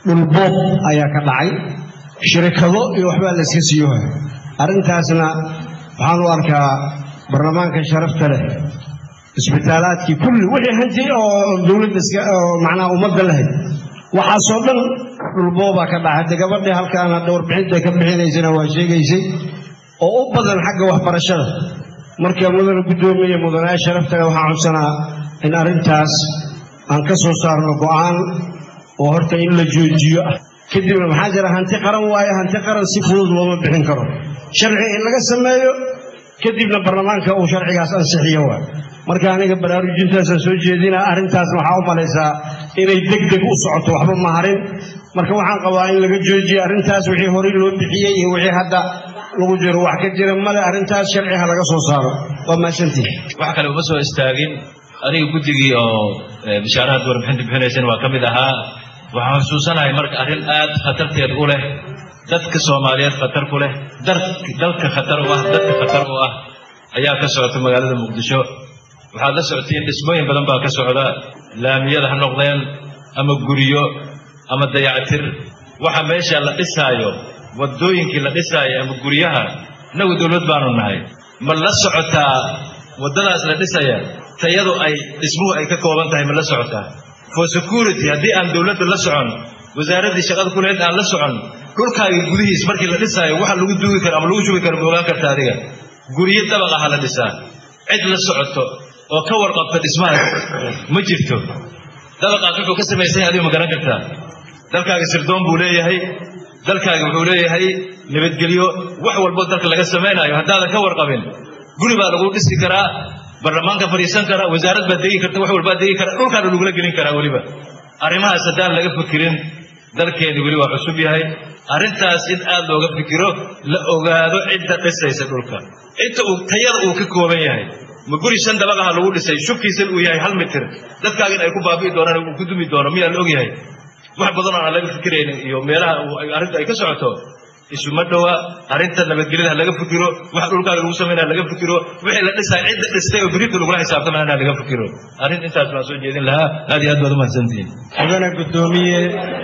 dhulboob ayaa ka dhacay shirikado iyo waxbaa layska siiyoha arrintaasna waxaan u arkaa baarlamaanka sharafta leh isbitaalaadkii kulli wixii hanti oo dowladda iska oo macnaha ummadda lahayd waxaasoo dhan dhulboobaa ka dhacay hadda gabadhii halkaana warbixinta ka bixinaysana waa sheegaysay oo u badan xagga waxbarashada marka mudana guddoomiye mudanaa sharafta leh waxaan codsanaa in arrintaas aan ka soo saarno go'aan oo horta in la joojiyo ah kadibna maxaa jira hanti qaran waaye hanti qaran si fudud looma bixin karo sharci in laga sameeyo kadibna baarlamaanka uu sharcigaas ansixiyo waa marka aniga baraarujintaasaan soo jeedinaa arrintaasna waxaa u malaysaa inay deg deg u socoto waxba ma harin marka waxaan qabaa in laga joojiyo arrintaas wixii horey loo bixiyey iyo wixii hadda lagu jiro wax ka jira male arrintaas sharci ha laga soo saaro waa mahadsantihi wax kale uma soo istaagin aniga guddigii oo bishaarahaad warbixinta bixinaysana waa ka mid ahaa waxaan xusuusanahay marka arrin aad khatarteed u leh dadka soomaaliyeed khatar ku leh dalka khatar u ah dadka khatar u ah ayaa ka socota magaalada muqdisho waxaad la socotiin dhismooyin badan baa ka socda laamiyada ha noqdeen ama guryo ama dayactir waxa meesha la dhisaayo waddooyinkii la dhisaayo ama guryaha innagu dowlad baanu nahay ma la socotaa waddadaas la dhisaya tayadu ay dhismuhu ay ka kooban tahay ma la socotaa for security haddii aan dowladda la socon wasaaraddii shaqada ku lahayd aan la socon dhulkaaga gudihiis markii la dhisaayo waxa lagu duugi karo ama lagu shugi karo ma ogaan karta adiga guryo dabaq aha la dhisaa cid la socoto oo ka warqabta dhismahaas ma jirto dabaqaas wuxuu ka samaysan yahay adigu ma garan kartaa dalkaaga sirdoon buu leeyahay dalkaaga wuxuu leeyahay nabadgelyo wax walboo dalka laga samaynayo haddaadan ka warqabin guri baa lagu dhisi karaa baarlamaanka fadhiisan karaa wasaarad baad degi karta wax walbaad degi karaa dhulkaana lagula gelin karaa weliba arrimahaas haddaan laga fikirin dalkeeni weli waa cusub yahay arrintaas in aad looga fikiro la ogaado cidda dhisaysa dhulka inta uu tayada uu ka kooban yahay ma guri shan dabaqaha lagu dhisay shubkiisan uu yahay hal mitir dadkaaga in ay ku baabi'i doonaan uu ku dumi doono miyaa la og yahay wax badan oo aan laga fikiraynin iyo meelaha arrinta ay ka socoto isuma dhowa arrinta nabadgelyada ha laga fikiro waxa dhulkaaga lagu samaynaya laga fikiro wixii la dhisaya cidda dhistay oo berita lagula xisaabtamana ha laga fikiro arrin intaas baan soo jeedin lahaa aad iyo aad baad umahadsantihiin mudane guddoomiye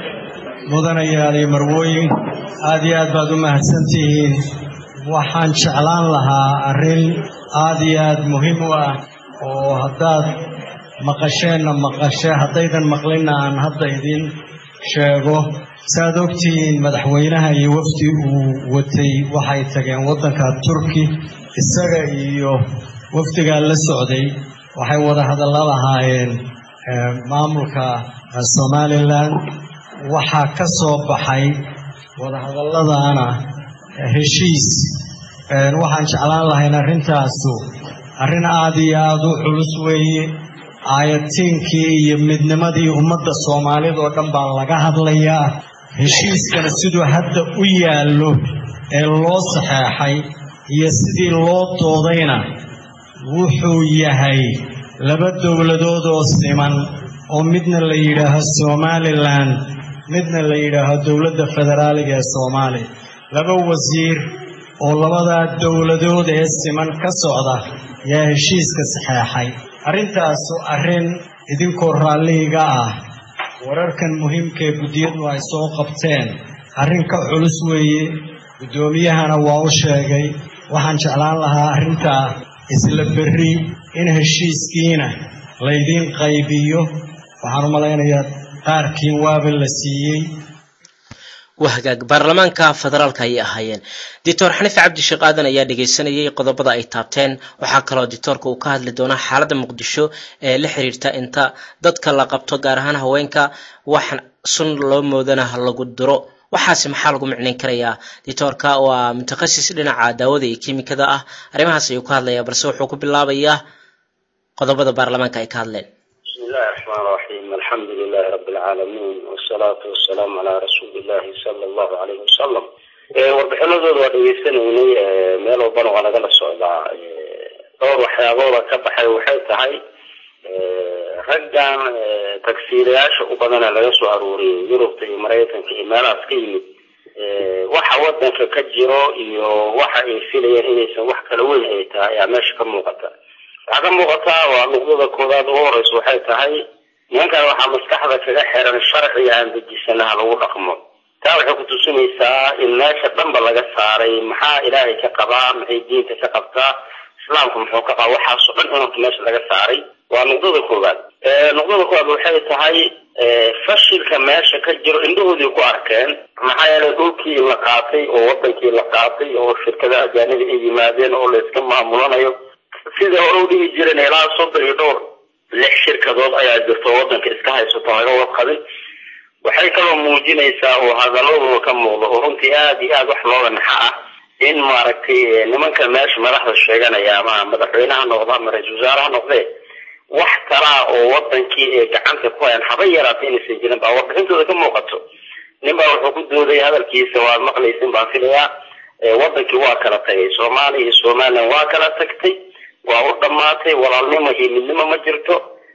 mudanayaal iyo marwooyin aad iyo aad baad u mahadsantihiin waxaan jeclaan lahaa arrin aad iyo aad muhiim u ah oo haddaad maqasheenna maqashe haddaydan maqlinna aan hadda idin sheego saaad ogtihiin madaxweynaha iyo wafdi uu watay waxay tageen waddanka turki isaga iyo wafdigaa la socday waxay wada hadalla lahaayeen maamulka somalilan waxaa ka soo baxay wadahadalladana heshiis waxaan jeclaan lahayn arrintaasu arrin aad iyo aad u culus weeye aayatiinkii iyo midnimadii ummadda soomaalida oo dhan baa laga hadlayaa heshiiskana siduu hadda u yaallo ee loo saxeexay iyo sidii loo doodayna wuxuu yahay laba dowladood oo siman oo midna la yidhaaho somalilan midna la yidhaaho dowladda federaaliga ee soomaaliya laba wasiir oo labadaa dowladood ee siman ka socda yaa heshiiska saxeexay arrintaasu arrin idinkoo raalliga ah wararkan muhiimkaee guddiyadu ay soo qabteen arrin ka culus weeye guddoomiyahana waa u sheegay waxaan jeclaan lahaa arrintaa isla berri in heshiiskiina laydiin qaybiyo waxaan u malaynayaa qaarkiin waaba la siiyey waa hagaag baarlamaanka federaalka ayay ahaayeen doctor xaniif cabdisheekh aadan ayaa dhegaysanayay qodobada ay taabteen waxaa kaloo doctoorka uu ka hadli doonaa xaaladda muqdisho ee la xiriirta inta dadka la qabto gaar ahaan haweenka wax sun loo moodana lagu diro waxaasi maxaa lagu micnayn karayaa doctoorka waa mutakhasis dhinaca daawada iyo kiimikada ah arrimahaas ayuu ka hadlayaa balse wuxuu ku bilaabayaa qodobada baarlamaanka ay ka hadleen بسم الله الرحمن الرحيم الحمد لله رب العالمين والصلاة والسلام على رسول الله صلى الله عليه وسلم warbixinadooda waa dhegeysanaynay meel walbana waa nagala socdaa dhowr waxyaabooda ka baxay waxay tahay raggan tagsiilayaasha u badana laga soo aruuriyay yurubta iyo maraykanka iyo meelahaas ka yimid waxa wadanka ka jiro iyo waxa ay filayeen inaysan wax kala weyn ay tahay ayaa meesha ka muuqata waxaa ka muuqataa waa nuqdada koowaad ugu horeysa waxay tahay nimankan waxaa maskaxda kaga xiran sharciga aan dejisanaha lagu dhaqmo taa waxay kutusinaysaa in meesha dhanba laga saaray maxaa ilaahay ka qabaa maxay diinta ka qabtaa islaamku muxuu ka qabaa waxaasoo dhan inanka meesha laga saaray waa nuqdada koowaad nuqdada koowaad waxay tahay fashilka meesha ka jiro indhahoodii ku arkeen maxaa yeelay dhulkii la qaatay oo wadankii la qaatay oo shirkadaha ajaanibi ay yimaadeen oo layska maamulanayo sida hore u dhihi jireen ilaa soddon iyo dhowr lix shirkadood ayaa jirto wadanka iska haysato laga warqabin waxay kaloo muujinaysaa oo hadaladooda ka muuqda oo runtii aada iyo aada wax looga naxa ah in maaragtay nimanka meesha madaxda sheeganaya ama madaxweyneha noqda ama ra-isul wasaare ha noqdee wax talaa oo wadankii ee gacanta ku hayan haba yaraata inaysan jirin baa warbixintooda ka muuqato nin baa wuxuu ku dooday hadalkiisa waad maqlaysin baan filayaa wadankii waa kala tagay soomaaliya iyo somalilan waa kala tagtay waa u dhamaatay walaalnimo iyo midnimo ma jirto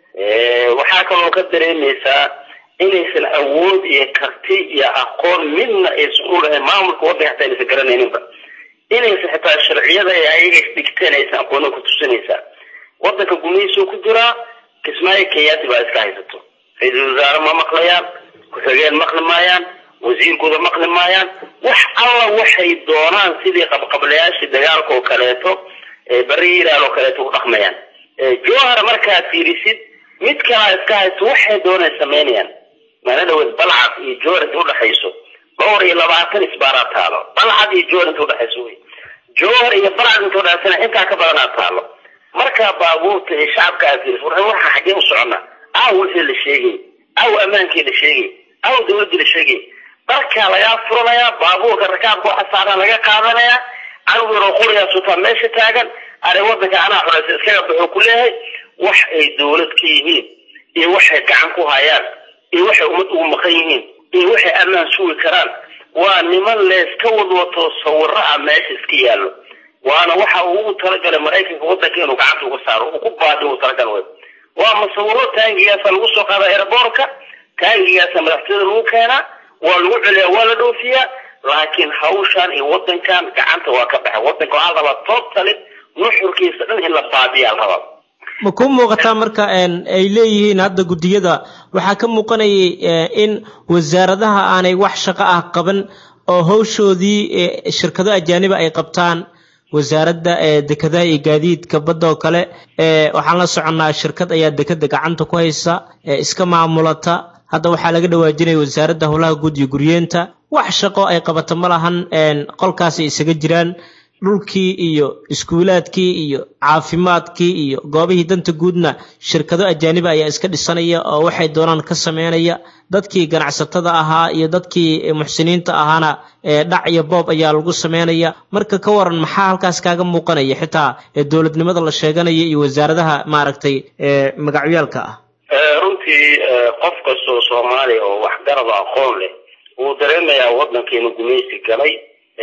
waxaa kaloo ka dareemaysaa inaysan awood iyo karti iyo aqoon midna aysan u lahayn maamulka wadanka hataa inaysan garanayninba inaysan xitaa sharciyada ee ayaga isdhigteen aysan aqoonin ku tusinaysaa wadanka gumihiisuu ku jiraa kismaayo kenyaati baa iska haysato ra-iisul wasaare ma maqlayaan ku-xigeen maqli maayaan wasiirkooda maqli maayaan wax alla waxay doonaan sidii qabqablayaashii dagaalka oo kaleeto bari hiiraal oo kaleeto u dhaqmayaan jowhar markaad fiirisid mid kalaa iska haysto waxay doonay samaynayaan mana dhaweed balcad iyo jowhar inta udhaxayso dhowr iyo labaatan isbaaraa taalo balcad iyo jowhar inta udhaxayso wey jowhar iyo balcad inta udhaxaysana intaa ka badanaa taalo markaa baabuurta iyo shacabka aad fiiriso war waxa xaggee u socona aw wixii la sheegay aw ammaankii la sheegay aw dawladdii la sheegay dharkaa lagaa furanayaa baabuurka rakaabka waxa saaran laga qaadanayaa canugu yaroo quriyaa sutaa meesha taagan are wadanka anaa xoreysa iskaga baxuu ku leeyahay wax ay dawlad ka yihiin iyo waxay gacan ku hayaan iyo waxay ummad ugu maqan yihiin iyo waxay ammaan sugi karaan waa niman leeska wadwato sawiro ah meesha iska yaallo waana waxa uu ugu talagalay maraykanka wadanka inuu gacanta uga saaro uu ku baadi ugu talagal wey waa masawiro taangigaasa lagu soo qaada airboortka taangigaasa madaxtooyada lagu keenaa waa lagu celiyaa waa la dhoofiyaa laakiin hawshan iyo wadankan gacanta waa ka baxay wadanka waxaa rabaa totally nuxurkiisa dhan in la baadiyaa la rabaa ma ku muuqataa marka ay leeyihiin hadda guddiyada waxaa ka muuqanayay in wasaaradaha aanay wax shaqo ah qaban oo hawshoodii shirkado ajaaniba ay qabtaan wasaaradda dekedaha iyo gaadiidka badda oo kale waxaan la soconnaa shirkad ayaa dekeda gacanta ku haysa iska maamulata hadda waxaa laga dhawaajinaya wasaaradda howlaha guud iyo guryeenta wax shaqo ay qabato ma lahan qolkaasay isaga jiraan dhulkii iyo iskuulaadkii iyo caafimaadkii iyo goobihii danta guudna shirkado ajaaniba ayaa iska dhisanaya oo waxay doonaan ka sameynaya dadkii ganacsatada ahaa iyo dadkii muxsiniinta ahaana dhac iyo boob ayaa lagu sameynaya marka ka waran maxaa halkaas kaaga muuqanaya xitaa dowladnimada la sheeganaya iyo wasaaradaha maaragtay magacyaalka ah runtii qof kastoo soomaaliya oo waxgaraba aqoon leh wuu dareemayaa wadankeenu gumaysi galay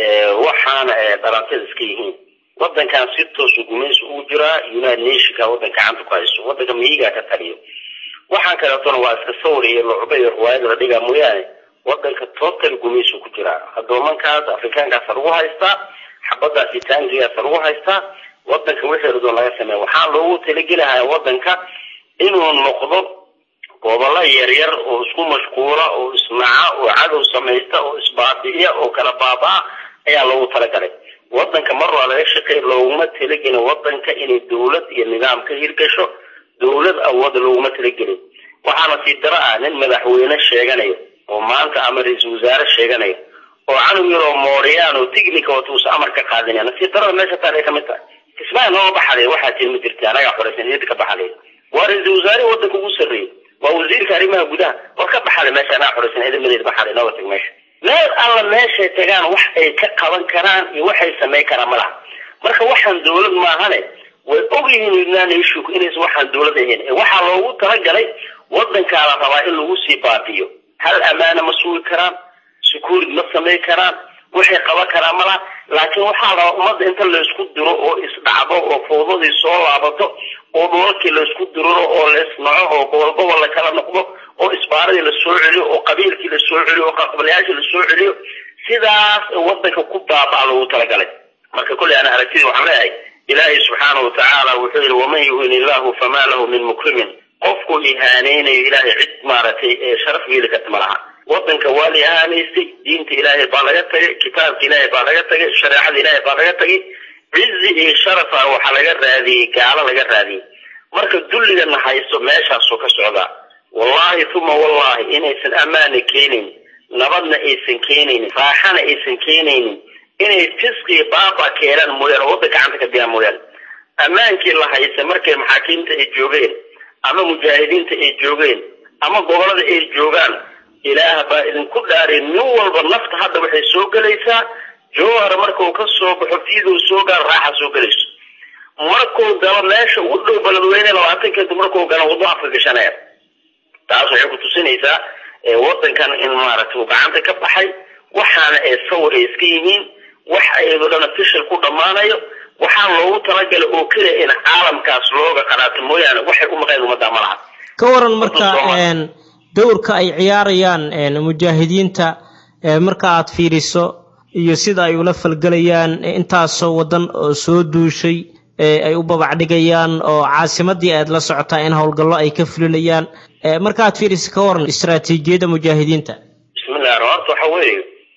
waxaana dhalantada iska yihiin wadankan si toosu gumaysi ugu jiraa united nationka wadanka gacanta ku hayso wadanka miyigaa ka taliyo waxaan kaleetona waa iska sawir iyo lucba iyo riwaayad la dhigaa mooyaane wadanka total gumaysi ku jiraa adoomankaas afrikaankaasa lagu haystaa xabadaas iyo taangigaasa lagu haystaa wadanka wixii radoon laga sameeya waxaa loogu talagelahayaa wadanka inuu noqdo gobollo yaryar oo isku mashquula oo isnaca oo cadow samaysta oo isbaabi'iya oo kala baabaa ayaa loogu talagalay wadanka mar waa laga shaqeey looguma talagelin wadanka inay dawlad iyo nidaam ka hirgasho dawlad awood looguma talagelin waxaana sii daro ah nin madaxweyne sheeganayo oo maanta ama ra-iisul wasaare sheeganayo oo canug yar oo mooriyaan oo tignika wata uusa amar ka qaadinaya nasiib darada meesha taal ay kamid tahay kismaayo noo baxaday waxaa tiin ma jirta anagaa xoreysan iyada ka baxaday waa ra-iisul wasaare wadanka ugu sarreeyey waa wasiirka arrimaha gudaha war ka baxaday meesha anaa xoreysan ciidamadeeda baxaday nooga tag meesha meel alla meeshay tagaan wax ay ka qaban karaan iyo waxay samayn karaan ma laha marka waxaan dawlad maahane way ogyihiin united nation inaysan waxaan dawlad ahayn waxaa loogu talagalay wadankaa la rabaa in lagu sii baabiyo hal amaana ma sugi karaan security ma samayn karaan waxay qaban karaan ma laha laakiin waxaa rabaa ummadda inta laysku diro oo isdhacdo oo fowdadii soo laabato oo dhulalkii laysku diriro oo laisnaco oo gobol gobol la kala noqdo oo isbaaradii lasoo celiyo oo qabiilkii lasoo celiyo oo qaqabalayaashii lasoo celiyo sidaas wadanka ku baabaa loogu talagalay marka kolley ana aragtidii waxaan leeyahay ilaahay subxaanahu watacaala wuxuu yihi waman yuhin illahu famaa lahu min mukrimin qofku ihaaneynayo ilaahay cid maaragtay sharaf yeeli karta ma laha wadanka waa la ihaanaystay diinta ilaahay baa laga tagay kitaabka ilaahay baa laga tagay shareecada ilaahay baa laga tagay cizi iyo sharafa waxaa laga raadiyey gaalo laga raadiyey marka dulligana hayso meeshaasuu ka socdaa wallahi uma wallahi inaysan ammaana keenayn nabadna aysan keenaynin raaxana aysan keenaynin inay fisqi baaba keenaan mooyaane wadda gacanta ka biyaan mooyaane ammaankii la haysa markay maxaakiimta ay joogeen ama mujaahidiinta ay joogeen ama gobolada ay joogaan ilaah baa idinku dhaaray nin walba nafta hadda waxay soo gelaysaa jowhar markuu ka soo baxo fiiduu soo gaaro raaxa soo gelayso markuu galo meesha ugu dhow baladweyne labaatan kadib markuu galo waddo afka gashanaya taas waxay ku tusinaysaa wadankan in maaragtay uu gacanta ka baxay waxaana ee sawir ay iska yihiin wax ayadoo dhan official ku dhammaanayo waxaa loogu talagalay oo keliya in caalamkaas looga qanaato mooyaane waxay u maqeen ummadda ma laha ka waran marka dowrka ay ciyaarayaan mujaahidiinta marka aad fiiriso iyo sida ay ula falgelayaan intaasoo wadan oo soo duushay ay u babacdhigayaan oo caasimadii aad la socotaa in howlgallo ay ka fulinayaan marka aad fiiriso ka waran istaraatiijiyadda mujaahidiinta bismillahi horta waxa weeye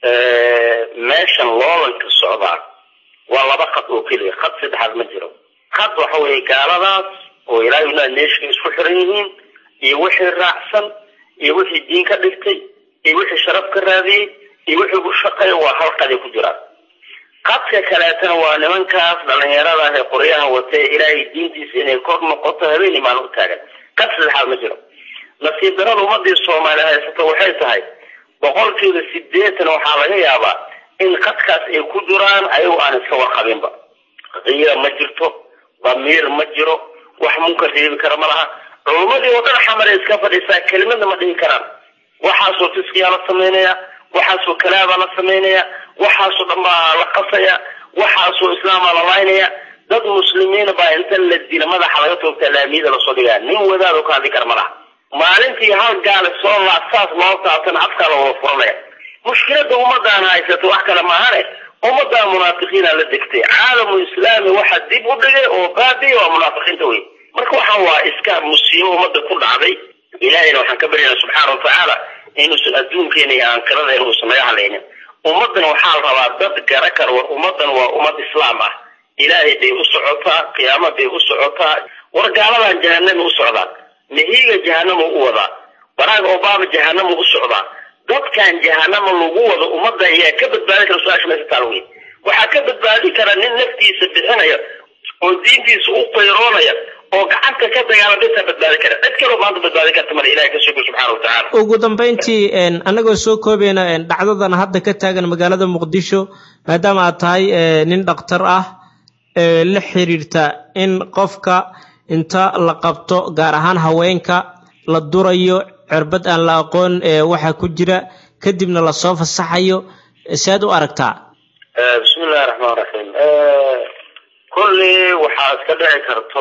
meeshan loolanka socdaa waa laba khad oo keliya khad saddexaad ma jiro khad waxa weeye gaaladaas oo ilaahay unaa neeshka isku xiran yihiin iyo wixii raacsan iyo wixii diin ka dhigtay iyo wixii sharaf ka raadiyey iyo wixii u shaqeeya waa hal qaday ku jiraan qadka kaleetana waa nimankaas dhalinyarada ah ee qoryaha watee ilaahay diintiisa inay kor noqoto habeen imaan u taagan qad saddexaad ma jiro nasiib darada ummadii soomaali haysato waxay tahay boqolkiiba sideetan waxaa laga yaabaa in qadkaas ay ku jiraan ayagu aan iska warqabinba qiira ma jirto damiir ma jiro wax munkar reebi kara ma laha culummadii oo dhan xamaray iska fadhiisaa kelimadna ma dhihi karaan waxaasoo fiskiyaa la samaynaya waxaasoo kalaabaa la samaynaya waxaasoo dhan baa la qasaya waxaasoo islaamaa la laynaya dad muslimiina baa inta la dila madaxa laga toogtaa laamiyada lasoo dhigaya nin wadaad oo ka hadli kara ma laha maalintii hal gaale soo laa saas loo taabtana afkaa la wada furanaya mushkilada ummadaan haysato wax kale maahane ummadaa munaafiqiina la degtay caalamu islaami waxa dib u dhigay oo baabiya waa munaafiqiinta wey marka waxaan waa iska musiibo ummadda ku dhacday ilahayna waxaan ka baryaynaa subxaana watacaala inuusan adduunkeena iyo aankiradeena uusan naga hadlaynin ummaddan waxaa la rabaa dad gara kar war ummaddan waa ummad islaam ah ilaahay bay u socotaa qiyaama bay u socotaa war gaaladan jahanama u socdaan mahiiga jahanama u wadaa baraag obama jahanama u socdaa dadkan jahanama lagu wado ummadda ayaa ka badbaadi kara su-aasha meesha taal wey waxaa ka badbaadi kara nin naftiisa bixinaya oo diintiisa u qayroonaya oo gacanta ka dagaala dhintaa badbaadi kara cid kaloo maanta badbaadi karta male ilahay ka sugo subxaana watacaala ugu dambayntii annagoo soo koobayna dhacdadan hadda ka taagan magaalada muqdisho maadaama aad tahay nin dhakhtar ah la xiriirta in qofka inta la qabto gaar ahaan haweenka la durayo cirbad aan la aqoon waxa ku jira kadibna lasoo fasaxayo sead u aragtaa bismi illahi raxmaan raxiim kulli waxaa iska dhici karto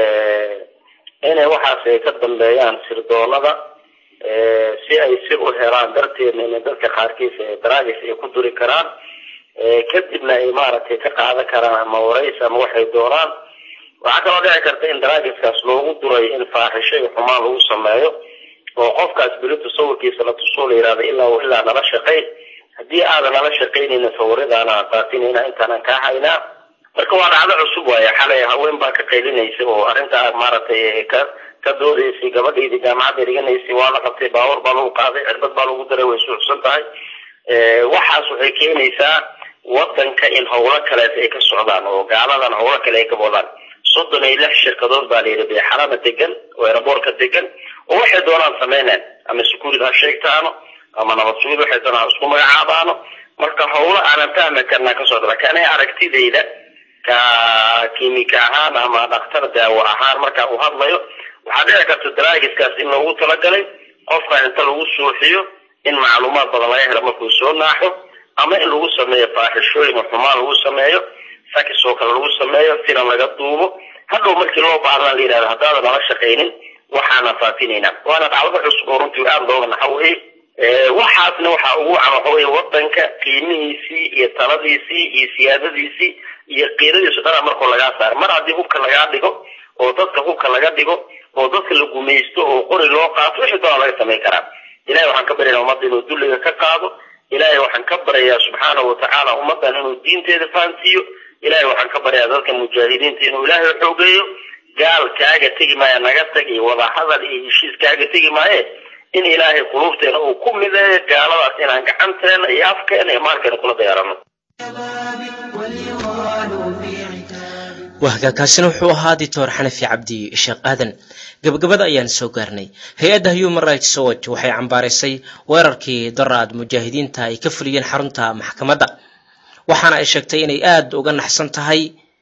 inay waxaas ay ka dambeeyaan sirdoonada si ay sir u helaan darteedna inay dadka qaarkiisa daraagis ay ku duri karaan kadibna ay maaragtay ka qaadan karaan ama warays ama waxay doonaan waxaa kaloo dhici karta in daraagiskaas loogu duray in faaxisho iyo xumaan lagu sameeyo oo qofkaas berito sawirkiisa la tusoo la yihahda ilaa ilaa nala shaqay haddii aadan nala shaqaynayna sawiradaana faafinayna intaanan kaa haynaa marka waa dhacdo cusub waaye xalay haween baa ka qaylinaysa oo arrintaa maaragtay ka ka doodaysay gabadhaydii jaamacadda dhiganaysay waa la qabtay baawar baa lagu qaaday cirbad baa lagu daray way suuxsan tahay waxaas waxay keenaysaa wadanka in howlo kaleet ay ka socdaan oo gaaladan howlo kale ay ka wadaan soddon iyo lix shirkadood baa layidhi beexarana degan oo eraboorka degan oo waxay doonaan sameyneen ama sukuurid ha sheegtaano ama nabad sugid waxay doonaan isku magacaabaano marka howlo aanan fahmi karnaa ka socda laakiin aniga aragtidayda ka kimika ahaan ama dhakhtar daawo ahaan markaa uu hadlayo waxaa dhici karta daraagiskaas in loogu talagalay qofka inta lagu suuxiyo in macluumaad badan laga helo markuu soo naaxo ama in lagu sameeyo faaxishooyin oo xumaan lagu sameeyo sakis oo kale lagu sameeyo filan laga duubo hadhow markii loo baahdaa la yidhahda haddaadan nala shaqaynin waxaana faafinaynaa waana dhacdada cusub oo runtii aada looga naxa weye waxaasna waxaa ugu wacan waxa weye wadanka qiimihiisii iyo taladiisii iyo siyaadadiisii iyo qiiradiisu dhana markuu lagaa saaro mar haddii hubka lagaa dhigo oo dadka hubka laga dhigo oo dadka la gumaysto oo qori loo qaato wixii doona laga samayn karaa ilahay waxaan ka baryaynaa ummadda inuu dulliga ka qaado ilaahay waxaan ka baryayaa subxaanahu watacaala ummaddan inuu diinteeda fahansiiyo ilaahay waxaan ka baryayaa dadka mujaahidiinta inuu ilaahay xoogeeyo gaal kaaga tegi maaya naga tag iyo wadahadal iyo heshiis kaaga tegi maaye in ilaahay quluubteena uu ku mideeyo gaaladaas inaan gacanteena iyo afkeena iyo maalkeena kula dayarano wahagaakaasina wuxuu ahaa dictor xanafi cabdi sheekh aadan gabagabada ayaan soo gaarnay hay-adda human rights watch waxay cambaaraysay weerarkii daraad mujaahidiinta ay ka fuliyeen xarunta maxkamadda waxaana ay sheegtay inay aada uga naxsan tahay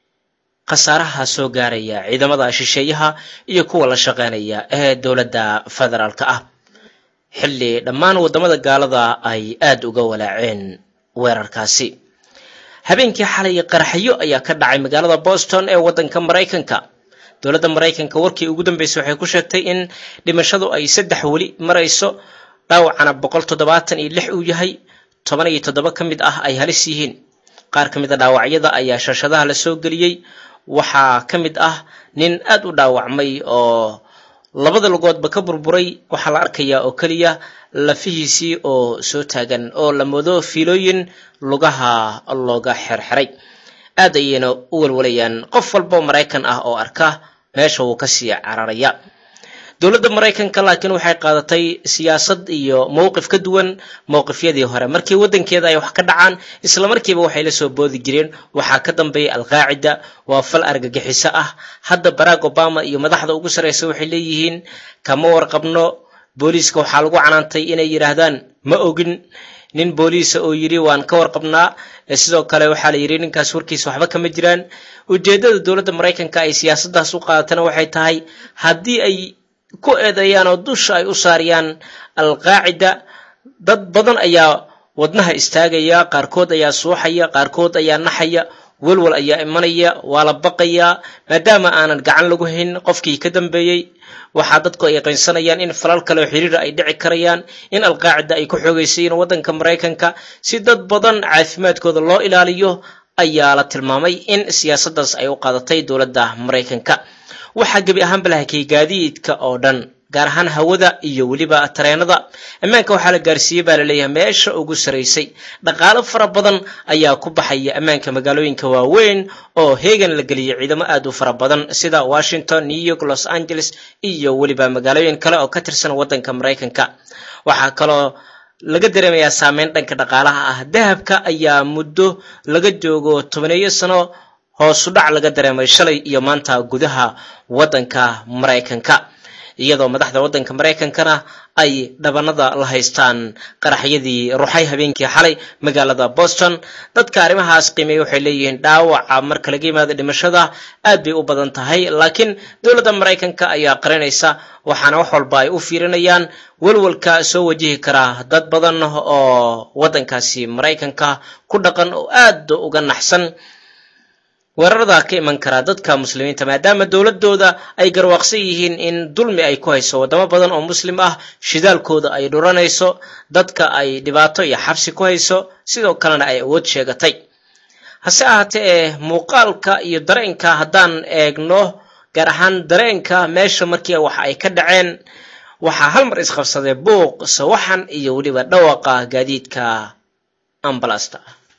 khasaaraha soo gaaraya ciidamada shisheeyaha iyo kuwa la shaqeynaya ee dowladda federaalka ah xilli dhammaan waddamada gaalada ay aada uga walaaceen weerarkaasi habeenkii xalay qaraxyo ayaa ka dhacay magaalada boston ee waddanka maraykanka dowladda maraykanka warkii ugu dambeysay waxay ku sheegtay in dhimashadu ay saddex weli marayso dhaawacana boqol toddobaatan iyo lix uu yahay toban iyo toddoba ka mid ah ay halis yihiin qaar ka mid a dhaawacyada ayaa shashadaha la soo geliyey waxaa ka mid ah nin aad u dhaawacmay oo labada lugoodba ka burburay waxaa la arkayaa oo keliya lafihiisii oo soo taagan oo la moodo fiilooyin lugaha looga xerxeray aad ayayna u walwalayaan qof walbao maraykan ah oo arka meesha wuu kasii cararaya dowladda maraykanka laakiin waxay qaadatay siyaasad iyo mowqif ka duwan mowqifyadii hore markii waddankeeda ay wax ka dhacaan isla markiiba waxay la soo boodi jireen waxaa ka dambeeyay alqaacida waa fal argagixiso ah hadda barack obama iyo madaxda ugu sarreysa waxay leeyihiin kama warqabno booliiska waxaa lagu canaantay inay yidhaahdaan ma ogin nin booliisa oo yidhi waan ka warqabnaa sidoo kale waxaa la yidhi ninkaas warkiisa waxba kama jiraan ujeeddada dowladda maraykanka ay siyaasaddaas u qaadatana waxay tahay haddii ay ku eedeeyaan oo dusha ay u saariyaan alqaacida dad badan ayaa wadnaha istaagaya qaarkood ayaa suuxaya qaarkood ayaa naxaya walwal ayaa imanaya waa la baqayaa maadaama aanan gacan lagu hayn qofkii ka dambeeyey waxaa dadku ay qaynsanayaan in falal kale oo xiriira ay dhici karayaan in alqaacida ay ku xoogeysayeen waddanka maraykanka si dad badan caafimaadkooda loo ilaaliyo ayaa la tilmaamay in siyaasaddaas ay u qaadatay dowladda maraykanka waxaa gebi ahaanba la hakiyey gaadiidka oo dhan gaar ahaan hawada iyo weliba tareenada ammaanka waxaa la gaarsiiyey baa laleeyahay meesha ugu saraysay dhaqaalo fara badan ayaa ku baxaya ammaanka magaalooyinka waaweyn oo heegan la geliyay ciidamo aad u fara badan sida washington new york los angeles iyo weliba magaalooyin kale oo ka tirsan waddanka maraykanka waxaa kaloo laga dareemayaa saameyn dhanka dhaqaalaha ah dahabka ayaa muddo laga joogo tobaneeyo sano hoosu dhac laga dareemay shalay iyo maanta gudaha waddanka maraykanka iyadoo madaxda waddanka maraykankana ay dhabanada la haystaan qaraxyadii ruxay habeenkii xalay magaalada boston dadka arrimahaas qiimeeya waxay leeyihiin dhaawaca marka laga yimaado dhimashada aad bay u badan tahay laakiin dowladda maraykanka ayaa qarinaysa waxaana wax walba ay u fiirinayaan walwalka soo wajihi kara dad badan oo waddankaasi maraykanka ku dhaqan oo aad uga naxsan weerarada ka iman karaa dadka muslimiinta maadaama dowladooda ay garwaaqsan yihiin in dulmi ay ku hayso waddamo badan oo muslim ah shidaalkooda ay dhuranayso dadka ay dhibaato iyo xabsi ku hayso sidoo kalena ay awood sheegatay hase ahaatee ee muuqaalka iyo dareenka haddaan eegno gaar ahaan dareenka meesha markii wax ay ka dhaceen waxaa hal mar isqabsaday buuq sawaxan iyo weliba dhawaqa gaadiidka ambalasta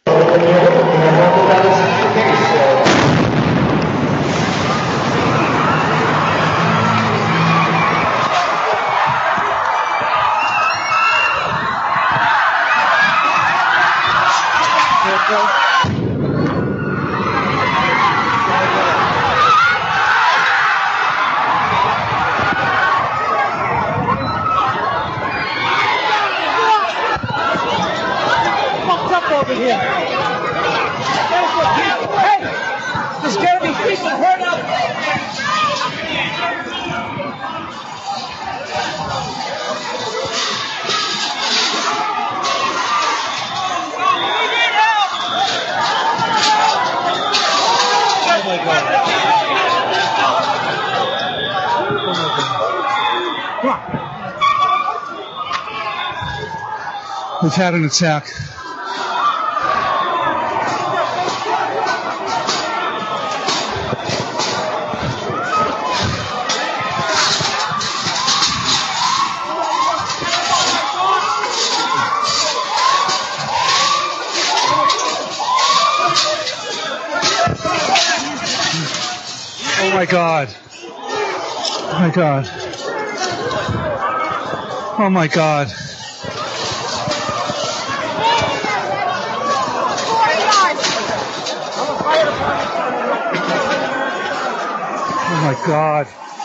over here. Hey, there's gonna be people hurt up. Oh my God. We've had an attack. my God. Oh my God. Oh my God. Oh my God.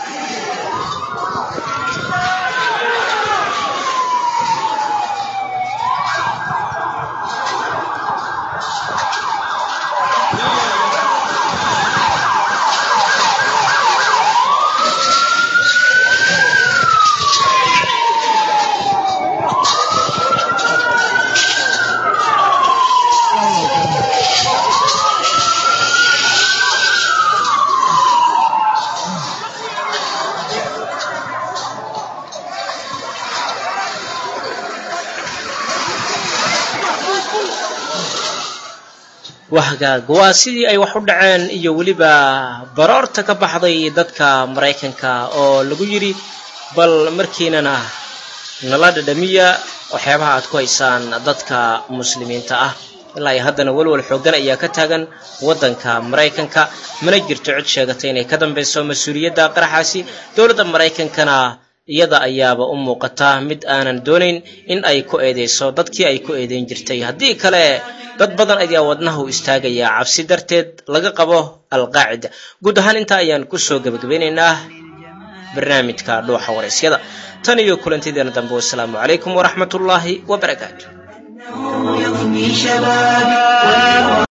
wahgaag waa sidii ay wax u dhaceen iyo weliba baroorta ka baxday dadka maraykanka oo lagu yidhi bal markiinana nala dhadhamiya waxyaabaha aad ku haysaan dadka muslimiinta ah ilaa iyo haddana welwel xooggan ayaa ka taagan waddanka maraykanka mana jirto cid sheegatay inay ka dambayso mas-uuliyadda qaraxaasi dowladda maraykankana iyada ayaaba u muuqata mid aanan doonayn in ay ku eedeyso dadkii ay ku eedeyn jirtay haddii kale dad badan ayaa wadnaha u istaagaya cabsi darteed laga qabo alqaacida guud ahaan intaa ayaan kusoo gebagabeynaynaa barnaamijka dhuuxa waraysyada tan iyo kulantideena dambe wasalaamu calaykum waraxmatullaahi wabarakaatu يغني شبابي